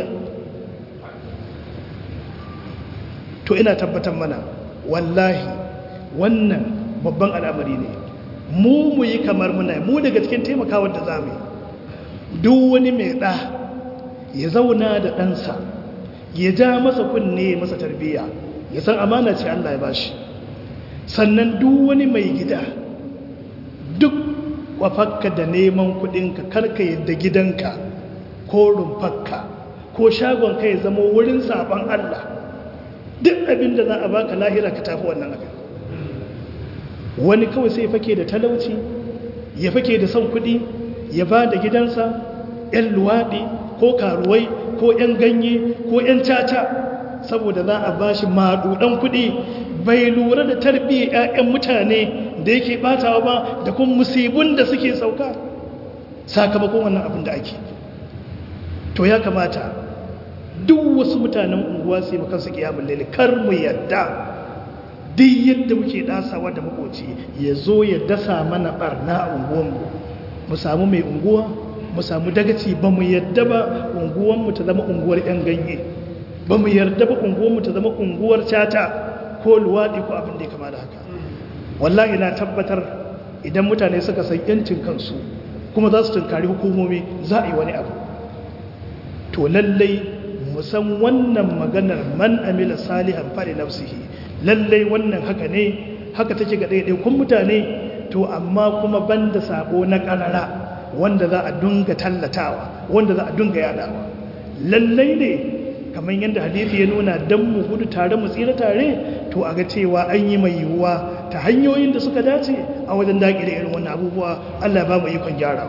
to ina tabbatar mana wallahi wannan babban al'amari ne mu mu yi kamar muna mu daga cikin taimakawar da za mu yi duk wani mai ɗa ya zauna da ɗansa ya ja masa kunne masa tarbiyya ya san amana ce Allah ya bashi sannan duk wani mai gida duk kwafakka da neman kudinka karka yadda gidanka ko rumfakka ko shagonka ya zama wurin sabon Allah duk abin da za a baka lahira ka tafi wannan abin wani kawai sai fake da talauci ya fake da son kudi ya ba da gidansa 'yan luwaɗi ko karuwai ko 'yan ganye ko 'yan caca saboda za a ba shi maɗuɗan kuɗi bai lura da tarbiyyar 'ya'yan mutane da yake ɓatawa ba da kuma musibin da suke sauka sakamakon wannan abin da ake to ya kamata duk wasu mutanen unguwa su yi makansu kiyamun laili kar mu yadda duk yadda muke dasawa da makoci ya zo ya dasa mana barna a unguwanmu mu samu mai unguwa mu samu dagaci ba mu yadda ba unguwanmu ta zama unguwar 'yan ganye ba mu yarda ba unguwanmu ta zama unguwar cata ko luwaɗi ko abin da ya kama da haka wallahi na tabbatar idan mutane suka san yancin kansu kuma za su tunkari hukumomi za a yi wani abu to lallai musan wannan maganar man amila salihan fari nafsihi lallai wannan haka ne haka take ga ɗaiɗaikun mutane to amma kuma banda sabo na ƙarara wanda za a dunga tallatawa wanda za a dunga yadawa lallai ne kamar yadda hadithi ya nuna don mu gudu tare mu tsira tare to a ga cewa an yi mai yiwuwa ta hanyoyin da suka dace a wajen daƙi da irin wannan abubuwa Allah ba mu ikon gyara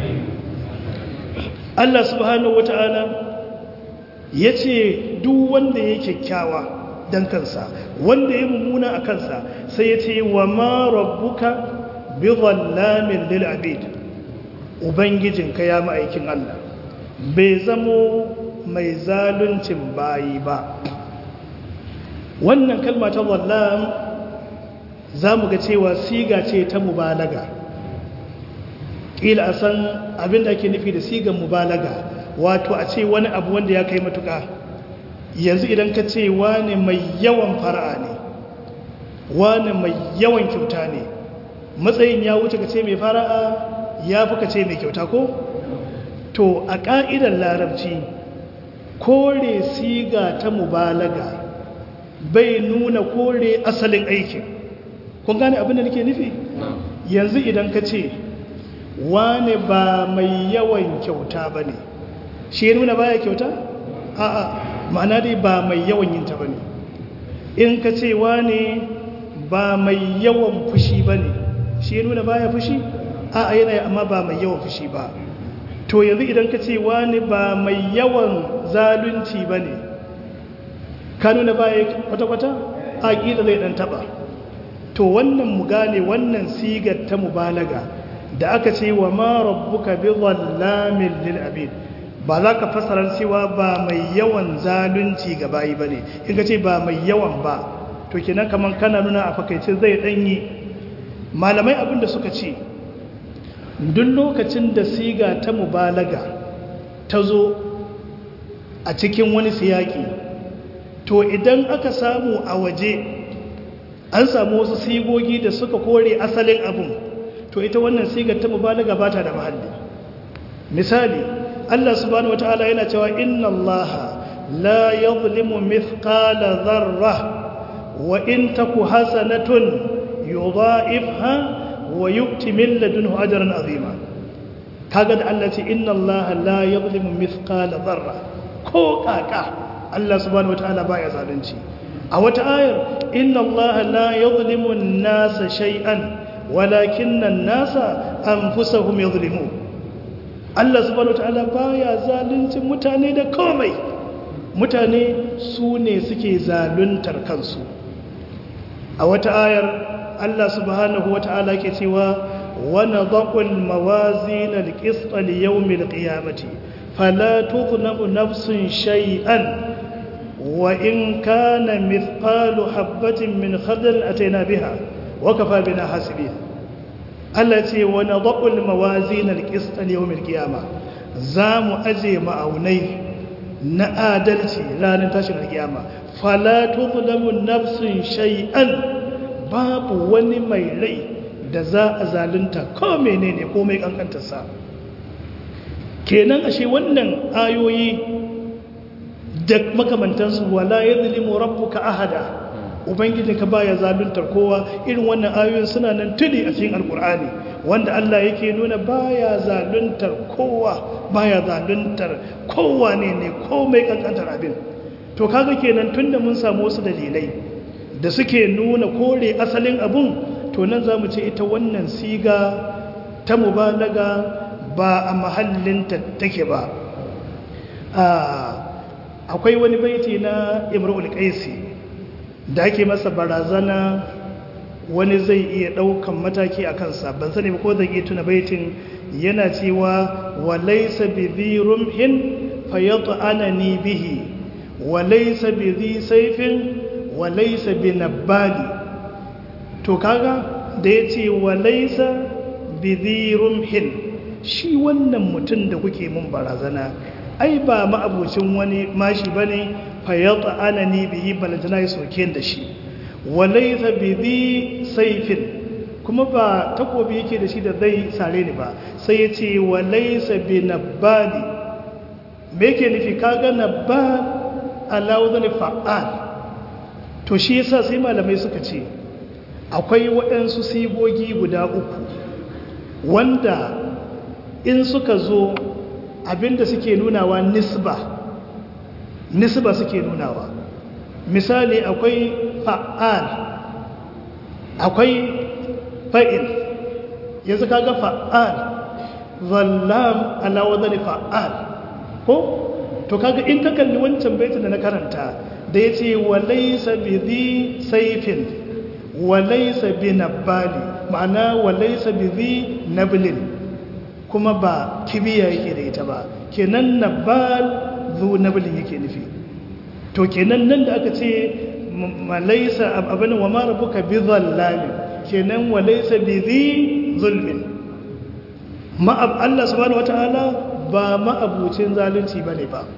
Allah subhanahu wata'ala ya ce duk wanda ya kyakkyawa don kansa wanda ya mummuna a kansa sai ya ce wa ma rabbuka bi zallamin lil abid ubangijinka ya ma'aikin Allah bai zamo mai zaluncin bayi ba wannan kalma ta zallam za mu ga cewa siga ce ta mubalaga ƙila a san abin da ake nufi da sigan mubalaga wato a ce wani abu wanda ya kai matuƙa yanzu idan ka ce wane mai yawan fara'a ne wane mai yawan kyauta ne matsayin ya wuce ka ce mai fara'a ya fi ka ce mai kyauta ko to a ƙa'idar larabci kore siga ta mubalaga bai nuna kore asalin aikin kun gane abin da nake nufi yanzu idan ka ce wane ba mai yawan kyauta ba ne shi nuna baya kyauta a'a ma'ana dai ba mai yawan yinta ba ne in ka ce wane ba mai yawan fushi ba ne shi nuna baya fushi a'a yana amma ba mai yawan fushi ba to yanzu idan ka ce wani ba mai yawan zalunci ba ne ka nuna baya kwata-kwata a ƙila zai ɗan taɓa to wannan mu gane wannan sigar ta mubalaga da aka ce wa ma rabbuka bi zallamin lil abid ba za ka fasarar cewa ba mai yawan zalunci ga bayi ba ne in ka ce ba mai yawan ba to kenan kamar kana nuna a fakaice zai ɗanyi malamai abin da suka ce duk lokacin da siga ta mubalaga ta zo a cikin wani siyaki to idan aka samu a waje an samu wasu sigogi da suka kore asalin abun to ita wannan sigar ta mubalaga ba ta da mahalli misali Allah subhanahu wataala yana cewa inna Allah la yadhlimu mithqala dharra wa in taku hasanatun yudha'ifha wa yu'ti min ladunhu ajran azima kaga da Allah ce inna Allah la yadhlimu mithqala dharra ko kaka Allah subhanahu wataala baya zalunci a wata ayar inna Allah la yadhlimu an-nasa shay'an walakinna an-nasa anfusahum yadhlimun Allah subhanahu wataala baya zaluncin mutane da komai mutane su ne suke zaluntar kansu a wata ayar Allah subhanahu wata'ala ke cewa wa nadaqul mawazin al-qist li yawm al-qiyamati fala tudhlamu nafsun shay'an wa in kana mithqalu habatin min khardal ataina biha wa kafa bina hasibin Allah ce wa nadaqul mawazin al-qist li yawm al-qiyamah zamu aje ma'aunai na adalci ranar tashin al-qiyama fala tudhlamu nafsun shay'an babu wani mai rai da za a zalunta ko menene ko mai kankantarsa kenan ashe wannan ayoyi da makamantansu wala yadhlimu rabbuka ahada ubangijinka baya zaluntar kowa irin wannan ayoyin suna nan tuni a cikin alkur'ani wanda Allah yake nuna baya zaluntar kowa baya zaluntar kowa ne ne komai kankantar abin to kaga kenan tunda mun samu wasu dalilai da suke nuna kore asalin abun to nan zamu ce ita wannan siga ta mubalaga ba a mahallinta take ba akwai wani baiti na imrul qaisi da ake masa barazana wani zai iya daukan mataki a kansa ban sani ba ko zan iya tuna baitin yana cewa walaysa bi rumhin fayat'anani bihi walaysa bi sayfin walaysa bi nabbali to kaga da yace walaysa bi rumhin shi wannan mutum da kuke mun barazana ai ba ma'abucin wani mashi bane fayyata anani bihi balantana ya soke da shi walaysa bi sayfin kuma ba takobi yake da shi da zai sare ni ba sai ya ce walaysa bi nabbali me yake nufi kaga nabbal ala wazn fa'al to shi yasa sai malamai suka ce akwai waɗansu sigogi guda uku wanda in suka zo abinda suke nunawa nisba nisba suke nunawa misali akwai fa'al akwai fa'il yanzu kaga fa'al zallam ala wadani fa'al ko to kaga in ka kalli wancan baitin da na karanta da ya ce walaisa bi zi saifin walaisa bi nabbali ma'ana walaisa bi zi nablin kuma ba kibiya yake da ita ba kenan nabbal zu nablin yake nufi to kenan nan da aka ce malaisa abin wa ma rabbuka bi dhallamin kenan walaisa bi zi zulmin ma Allah subhanahu wataala ba ma'abucin zalunci bane ba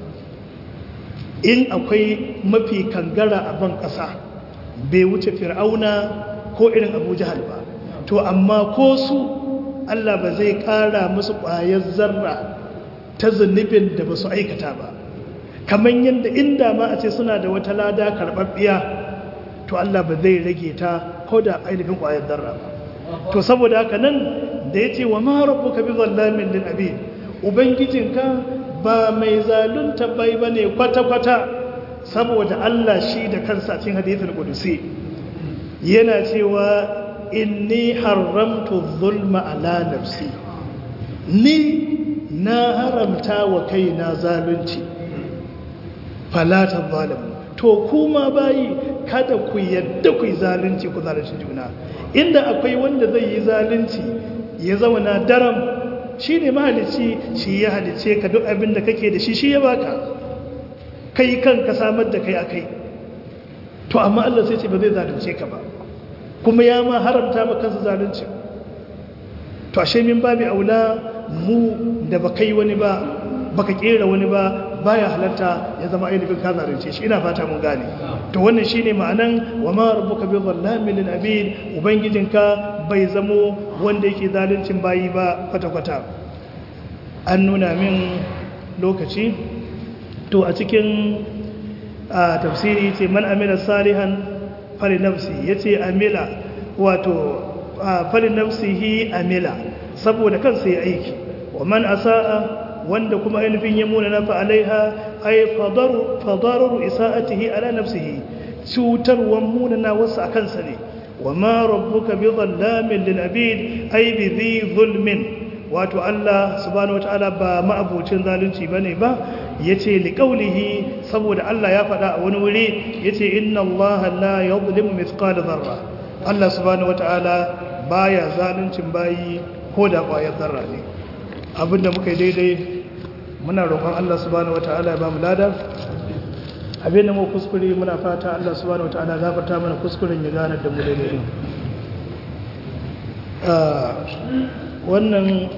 in akwai mafi kangara a ban ƙasa bai wuce fir'auna ko irin abu jahal ba to amma ko su Allah ba zai ƙara musu ƙwayar zarra ta zunubin da ba su aikata ba kamar yadda inda ma a ce suna da wata lada karɓaɓɓiya to Allah ba zai rage ta ko da ainihin ƙwayar zarra ba to saboda haka nan da ya ce wa ma rabbuka bi zallamin lil abid ubangijinka ba mai zalunta bai bane kwata-kwata saboda Allah shi da kansa cikin hadithul qudusi yana cewa inni haramtu zulma ala nafsi ni na haramta wa kaina zalunci falata zalimu to kuma bayi kada ku yadda ku yi zalunci ku zalunci juna inda akwai wanda zai yi zalunci ya zama na daram shi ne mahalici shi ya halice ka duk abin da kake da shi shi ya baka kai kanka samar da kai akai to amma Allah sai ce ba zai zalunce ka ba kuma ya ma haramta maka kansa zalunci to ashe min babi aula mu da baka yi wani ba baka kera wani ba baya halarta ya zama ainihin ka zalunce shi ina fata mun gane to wannan shine ma'anan wa ma rabbuka bi dhallamin lil abid ubangijinka bai zamo wanda yake zaluncin bayi ba kwata kwata an nuna min lokaci to a cikin tafsiri ce man amila salihan fali nafsi yace amila wato fali nafsihi amila saboda kansa ya aiki wa man asaa wanda kuma ainihin ya muna na fa'alaiha ai fadarar isa'atihi ala nafsihi cutarwan muna na wasu a kansa ne wa ma rabbuka bi zallamin lil abid ai bi zi zulmin wato Allah subhanahu wataala ba ma'abucin zalunci bane ba yace li qawlihi saboda Allah ya faɗa a wani wuri yace inna Allah la yuzlimu mithqala dharra Allah subhanahu wata'ala baya zaluncin bayi ko da ƙwayar zarra ne abinda muka yi daidai muna roƙon Allah subhanahu wata'ala ya ba mu lada abinda mu kuskure muna fata Allah subhanahu wata'ala gafarta mana kuskuren ya gane da mu daidai wannan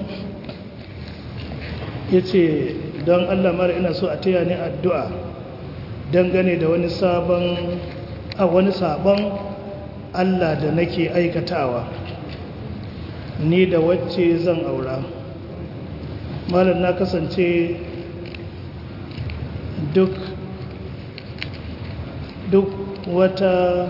ya ce don Allah mara ina so a taya ni addu'a dangane da wani sabon a wani sabon Allah da nake aikatawa ni da wacce zan aura malam na kasance duk duk wata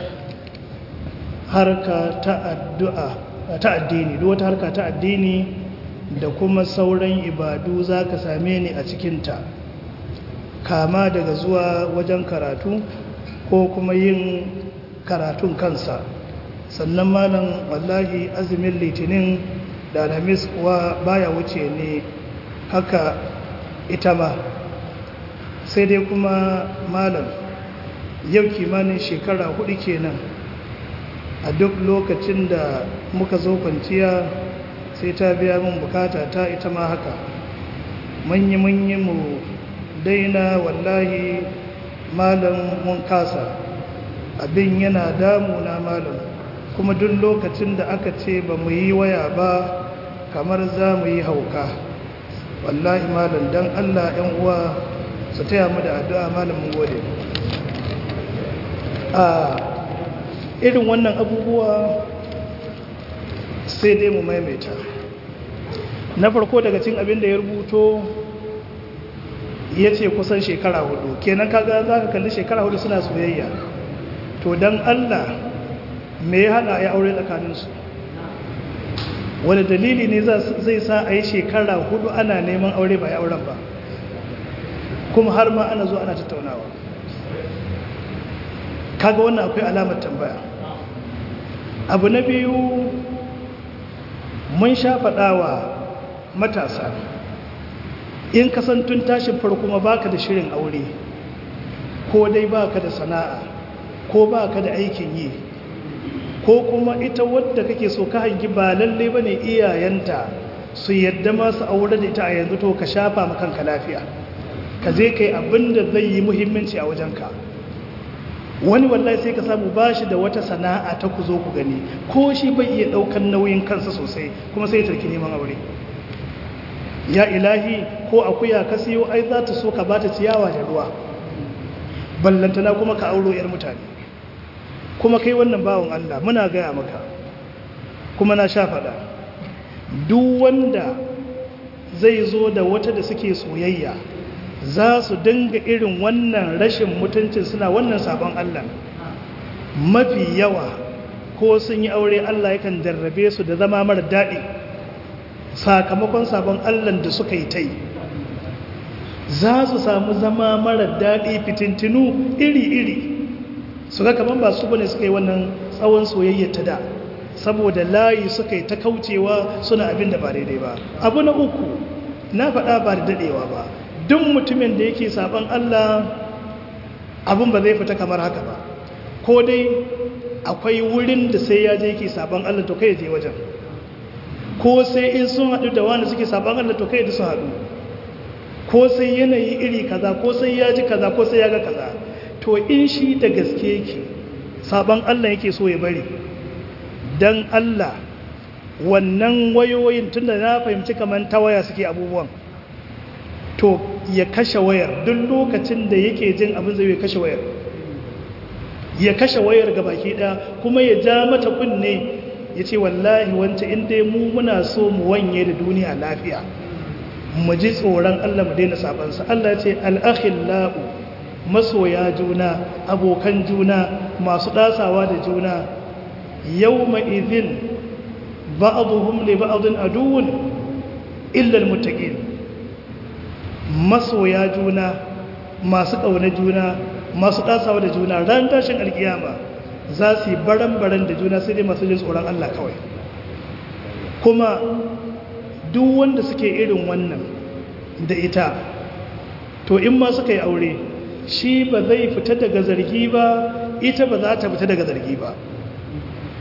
harka ta addu'a ta addini duk wata harka ta addini da kuma sauran ibadu za ka same ni a cikinta kama daga zuwa wajen karatu ko kuma yin karatun kansa sannan malam wallahi azumin litinin da alhamis kuwa baya wuce ne haka ita ma sai dai kuma malam yau kimanin shekara hudu kenan a duk lokacin da muka zo kwanciya sai ta biya min bukata ta ita ma haka manyi-manyi mu daina wallahi malam mun kasa abin yana damuna malam kuma duk lokacin da aka ce ba mu yi waya ba kamar za mu yi hauka wallahi malam don allah yan uwa su taya mu da addu'a malam mun gode a irin wannan abubuwa sai dai mu maimaita na farko daga cin abin da ya rubuto ya ce kusan shekara hudu kenan kaga za ka kalli shekara hudu suna soyayya to don allah me ya hada ya aure tsakaninsu wani dalili ne zai sa a yi shekara hudu ana neman aure ba ya auren ba kuma har ma ana zo ana tattaunawa kaga wannan akwai alamar tambaya abu na biyu mun sha faɗawa matasa in kasantun tashin farko ma baka da shirin aure ko dai baka da sana'a ko baka da aikin yi ko kuma ita wadda kake so ka hangi ba lalle bane iyayenta su yadda masu aure da ita a yanzu to ka shafa makanka lafiya ka je kai abinda zai yi muhimmanci a wajenka wani wallahi sai ka samu bashi da wata sana'a ta ku zo ku gani ko shi bai iya daukan nauyin kansa sosai kuma sai ya tarki neman aure ya ilahi ko akuya ka siyo ai za ta so ka bata ciyawa da ruwa ballantana kuma ka auro yar mutane kuma kai wannan bawon Allah muna gaya maka kuma na sha faɗa duk wanda zai zo da wata da suke soyayya za su dinga irin wannan rashin mutuncin suna wannan sabon Allah mafi yawa ko sun yi aure Allah yakan jarrabe su da zama mara daɗi sakamakon sabon Allah da suka yi ta yi za su samu zama mara daɗi fitintinu iri-iri su ga kamar ba su bane suka yi wannan tsawon soyayya ta da saboda layi suka yi ta kaucewa suna abin da ba daidai ba abu na uku na faɗa ba da daɗewa ba duk mutumin da yake saban Allah abin ba zai fita kamar haka ba ko dai akwai wurin da sai ya je yake saban Allah to kai je wajen ko sai in sun haɗu da wani suke saban Allah to kai da su haɗu ko sai yanayi iri kaza ko sai ya ji kaza ko sai ya ga kaza to in shi da gaske yake saban Allah yake so ya bari dan Allah wannan wayoyin tunda na fahimci kamar ta waya suke abubuwan to ya kashe wayar duk lokacin da yake jin abin zai ya kashe wayar ya kashe wayar ga baki ɗaya kuma ya ja mata kunne ya ce wallahi wancan inda mu muna so mu wanye da duniya lafiya mu ji tsoron Allah mu daina sabansa Allah ce al'akhillahu masoya juna abokan juna masu ɗasawa da juna yau ma'izin ba'aduhum li ba'adun aduwun illal mutaƙin masoya juna masu ƙauna juna masu ɗasawa da juna ran tashin alkiyama za su yi baran-baran da juna sai dai masu jin tsoron Allah kawai kuma duk wanda suke irin wannan da ita to in ma suka yi aure shi ba zai fita daga zargi ba ita ba za ta fita daga zargi ba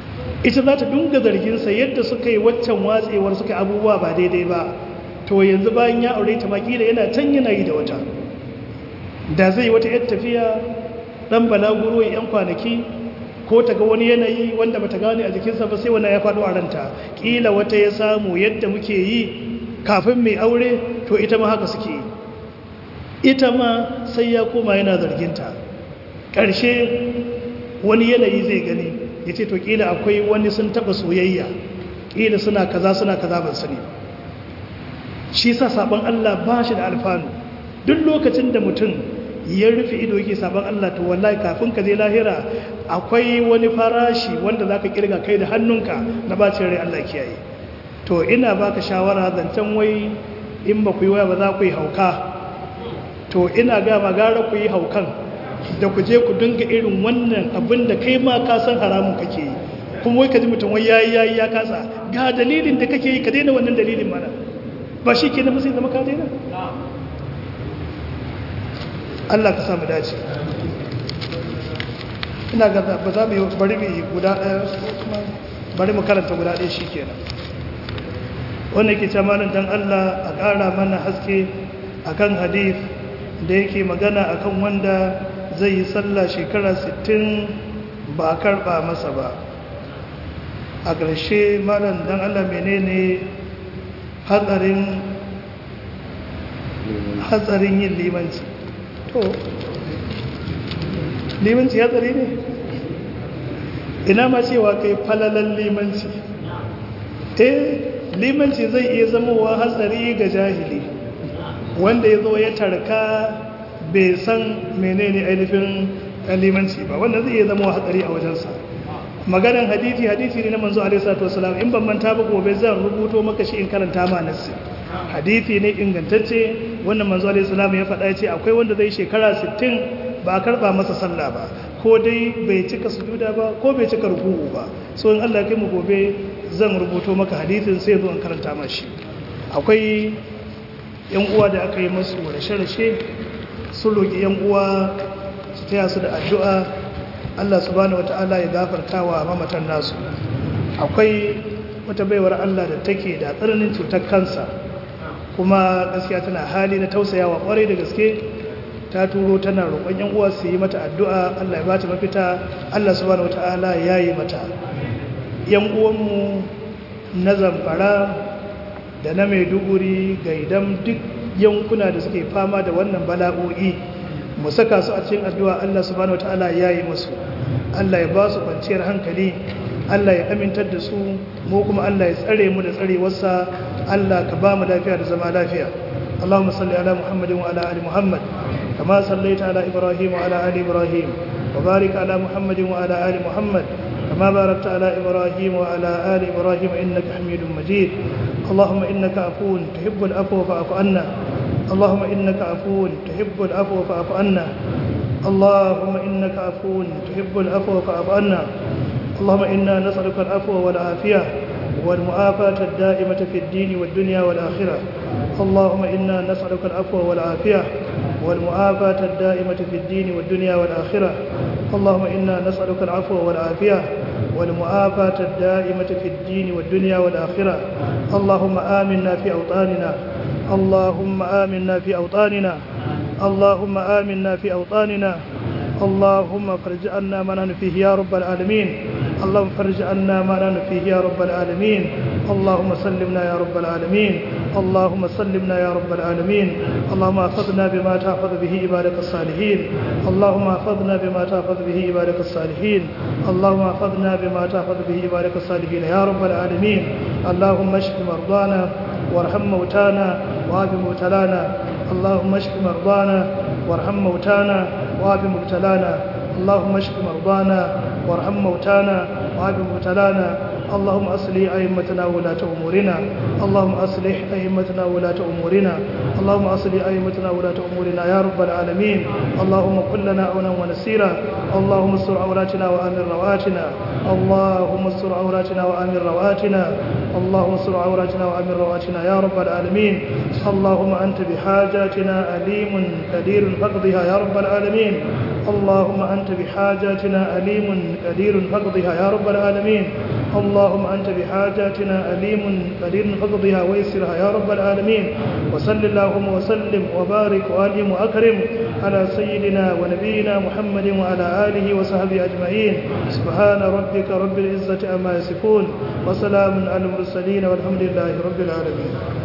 ita za ta dunga zarginsa yadda suka yi waccan watsewar suka abubuwa ba daidai ba to yanzu bayan ya aure ta makila yana can yana yi da wata da zai wata yar tafiya dan balaguro ya yan kwanaki ko ta ga wani yanayi wanda bata gane a jikinsa ba sai wannan ya faɗo a ranta kila wata ya samu yadda muke yi kafin mai aure to ita ma haka suke yi ita ma sai ya koma yana zarginta ƙarshe wani yanayi zai gani ya ce to ƙila akwai wani sun taɓa soyayya ƙila suna kaza suna kaza ban sani shi sa sabon Allah ba shi da alfanu duk lokacin da mutum ya rufe ido yake sabon Allah to wallahi kafin ka je lahira akwai wani farashi wanda za ka kirga kai da hannunka na bacin rai Allah kiyaye to ina baka shawara zancen wai in ba ku yi waya ba za ku yi hauka to ina ga magara ku yi haukan da ku je ku dinga irin wannan abin da kai ma ka san haramun kake yi kuma wai ka ji mutum wai yayi yayi ya kasa ga dalilin da kake yi ka daina wannan dalilin mana ba shi ke na sai zama ka daina Allah ka samu dace ina ga ba za mu yi bari mu yi guda ɗaya bari mu karanta guda ɗaya shi kenan wanda ke camanin don Allah a ƙara mana haske akan hadith da yake magana akan wanda zai yi sallah shekara 60 ba a karɓa masa ba a ƙarshe malam don Allah menene hatsarin hatsarin yin limanci to limanci hatsari ne ina ma cewa kai falalan limanci eh limanci zai iya zamowa hatsari ga jahili wanda ya zo ya tarka bai san menene ainihin limanci ba wanda zai iya zamowa hatsari a wajensa maganan hadisi hadisi ne na manzo alaihi salatu wasalam in ban manta ba gobe zan rubuto maka shi in karanta ma nassi hadisi ne ingantacce wannan manzo alaihi salam ya faɗa ya ce akwai wanda zai shekara 60 ba a karba masa sallah ba ko dai bai cika sujuda ba ko bai cika ruku'u ba so in Allah ya kai mu gobe zan rubuto maka hadisin sai zo in karanta ma shi akwai yan uwa da aka yi masu rashe-rashe sun roki yan uwa su taya su da addu'a Allah subhanahu wata'ala ya gafarta wa mamatan nasu akwai wata baiwar Allah da take da tsananin cutar kansa kuma gaskiya tana hali na tausayawa kwarai da gaske ta turo tana roƙon yan uwa su yi mata addu'a Allah ya bata mafita Allah subhanahu wata'ala ya yi mata yan uwanmu na zamfara da na maiduguri gaidan duk yankuna da suke fama da wannan bala'o'i mu saka su a cikin addu'a Allah subhanahu wataala ya yi musu Allah ya ba su kwanciyar hankali Allah ya amintar da su mu kuma Allah ya tsare mu da tsarewarsa Allah ka ba mu lafiya da zama lafiya Allahumma salli ala Muhammadin wa ala ali Muhammad kama sallaita ala Ibrahim wa ala ali Ibrahim wa barik ala Muhammadin wa ala ali Muhammad kama barakta ala Ibrahim wa ala ali Ibrahim innaka Hamidum Majid Allahumma innaka afuwun tuhibbul afwa fa'fu anna اللهم إنك عفو تحب العفو فاعف عنا اللهم إنك عفو تحب العفو فاعف عنا اللهم إنا نسألك العفو والعافية والمعافاة الدائمة في الدين والدنيا والآخرة اللهم إنا نسألك العفو والعافية والمعافاة الدائمة في الدين والدنيا والآخرة اللهم إنا نسألك العفو والعافية والمعافاة الدائمة في الدين والدنيا والآخرة اللهم آمنا في أوطاننا اللهم آمنا في أوطاننا اللهم آمنا في أوطاننا اللهم فرج عنا ما نحن فيه يا رب العالمين اللهم فرج عنا ما نحن فيه يا رب العالمين اللهم سلمنا يا رب العالمين اللهم سلمنا يا رب العالمين اللهم احفظنا بما تحفظ به عبادك الصالحين اللهم احفظنا بما تحفظ به عبادك الصالحين اللهم احفظنا بما تحفظ به عبادك الصالحين يا رب العالمين اللهم اشف مرضانا وارحم موتانا وعاف مبتلانا اللهم اشف مرضانا وارحم موتانا وعاف مبتلانا اللهم اشف مرضانا وارحم موتانا وعاف مبتلانا اللهم أصلح أئمتنا ولاة أمورنا اللهم أصلح أئمتنا ولاة أمورنا اللهم أصلح أئمتنا ولاة أمورنا يا رب العالمين اللهم كن لنا عونا ونسيرا اللهم استر عوراتنا وآمن رواتنا اللهم استر عوراتنا وآمن رواتنا اللهم استر عوراتنا وآمن رواتنا يا رب العالمين اللهم أنت بحاجاتنا أليم قدير فاقضها يا رب العالمين اللهم أنت بحاجاتنا أليم قدير فاقضها يا رب العالمين اللهم أنت بحاجاتنا أليم قدير فاقضها ويسرها يا رب العالمين وصل اللهم وسلم وبارك وألهم وأكرم على سيدنا ونبينا محمد وعلى آله وصحبه أجمعين سبحان ربك رب العزة أما يصفون وسلام على المرسلين والحمد لله رب العالمين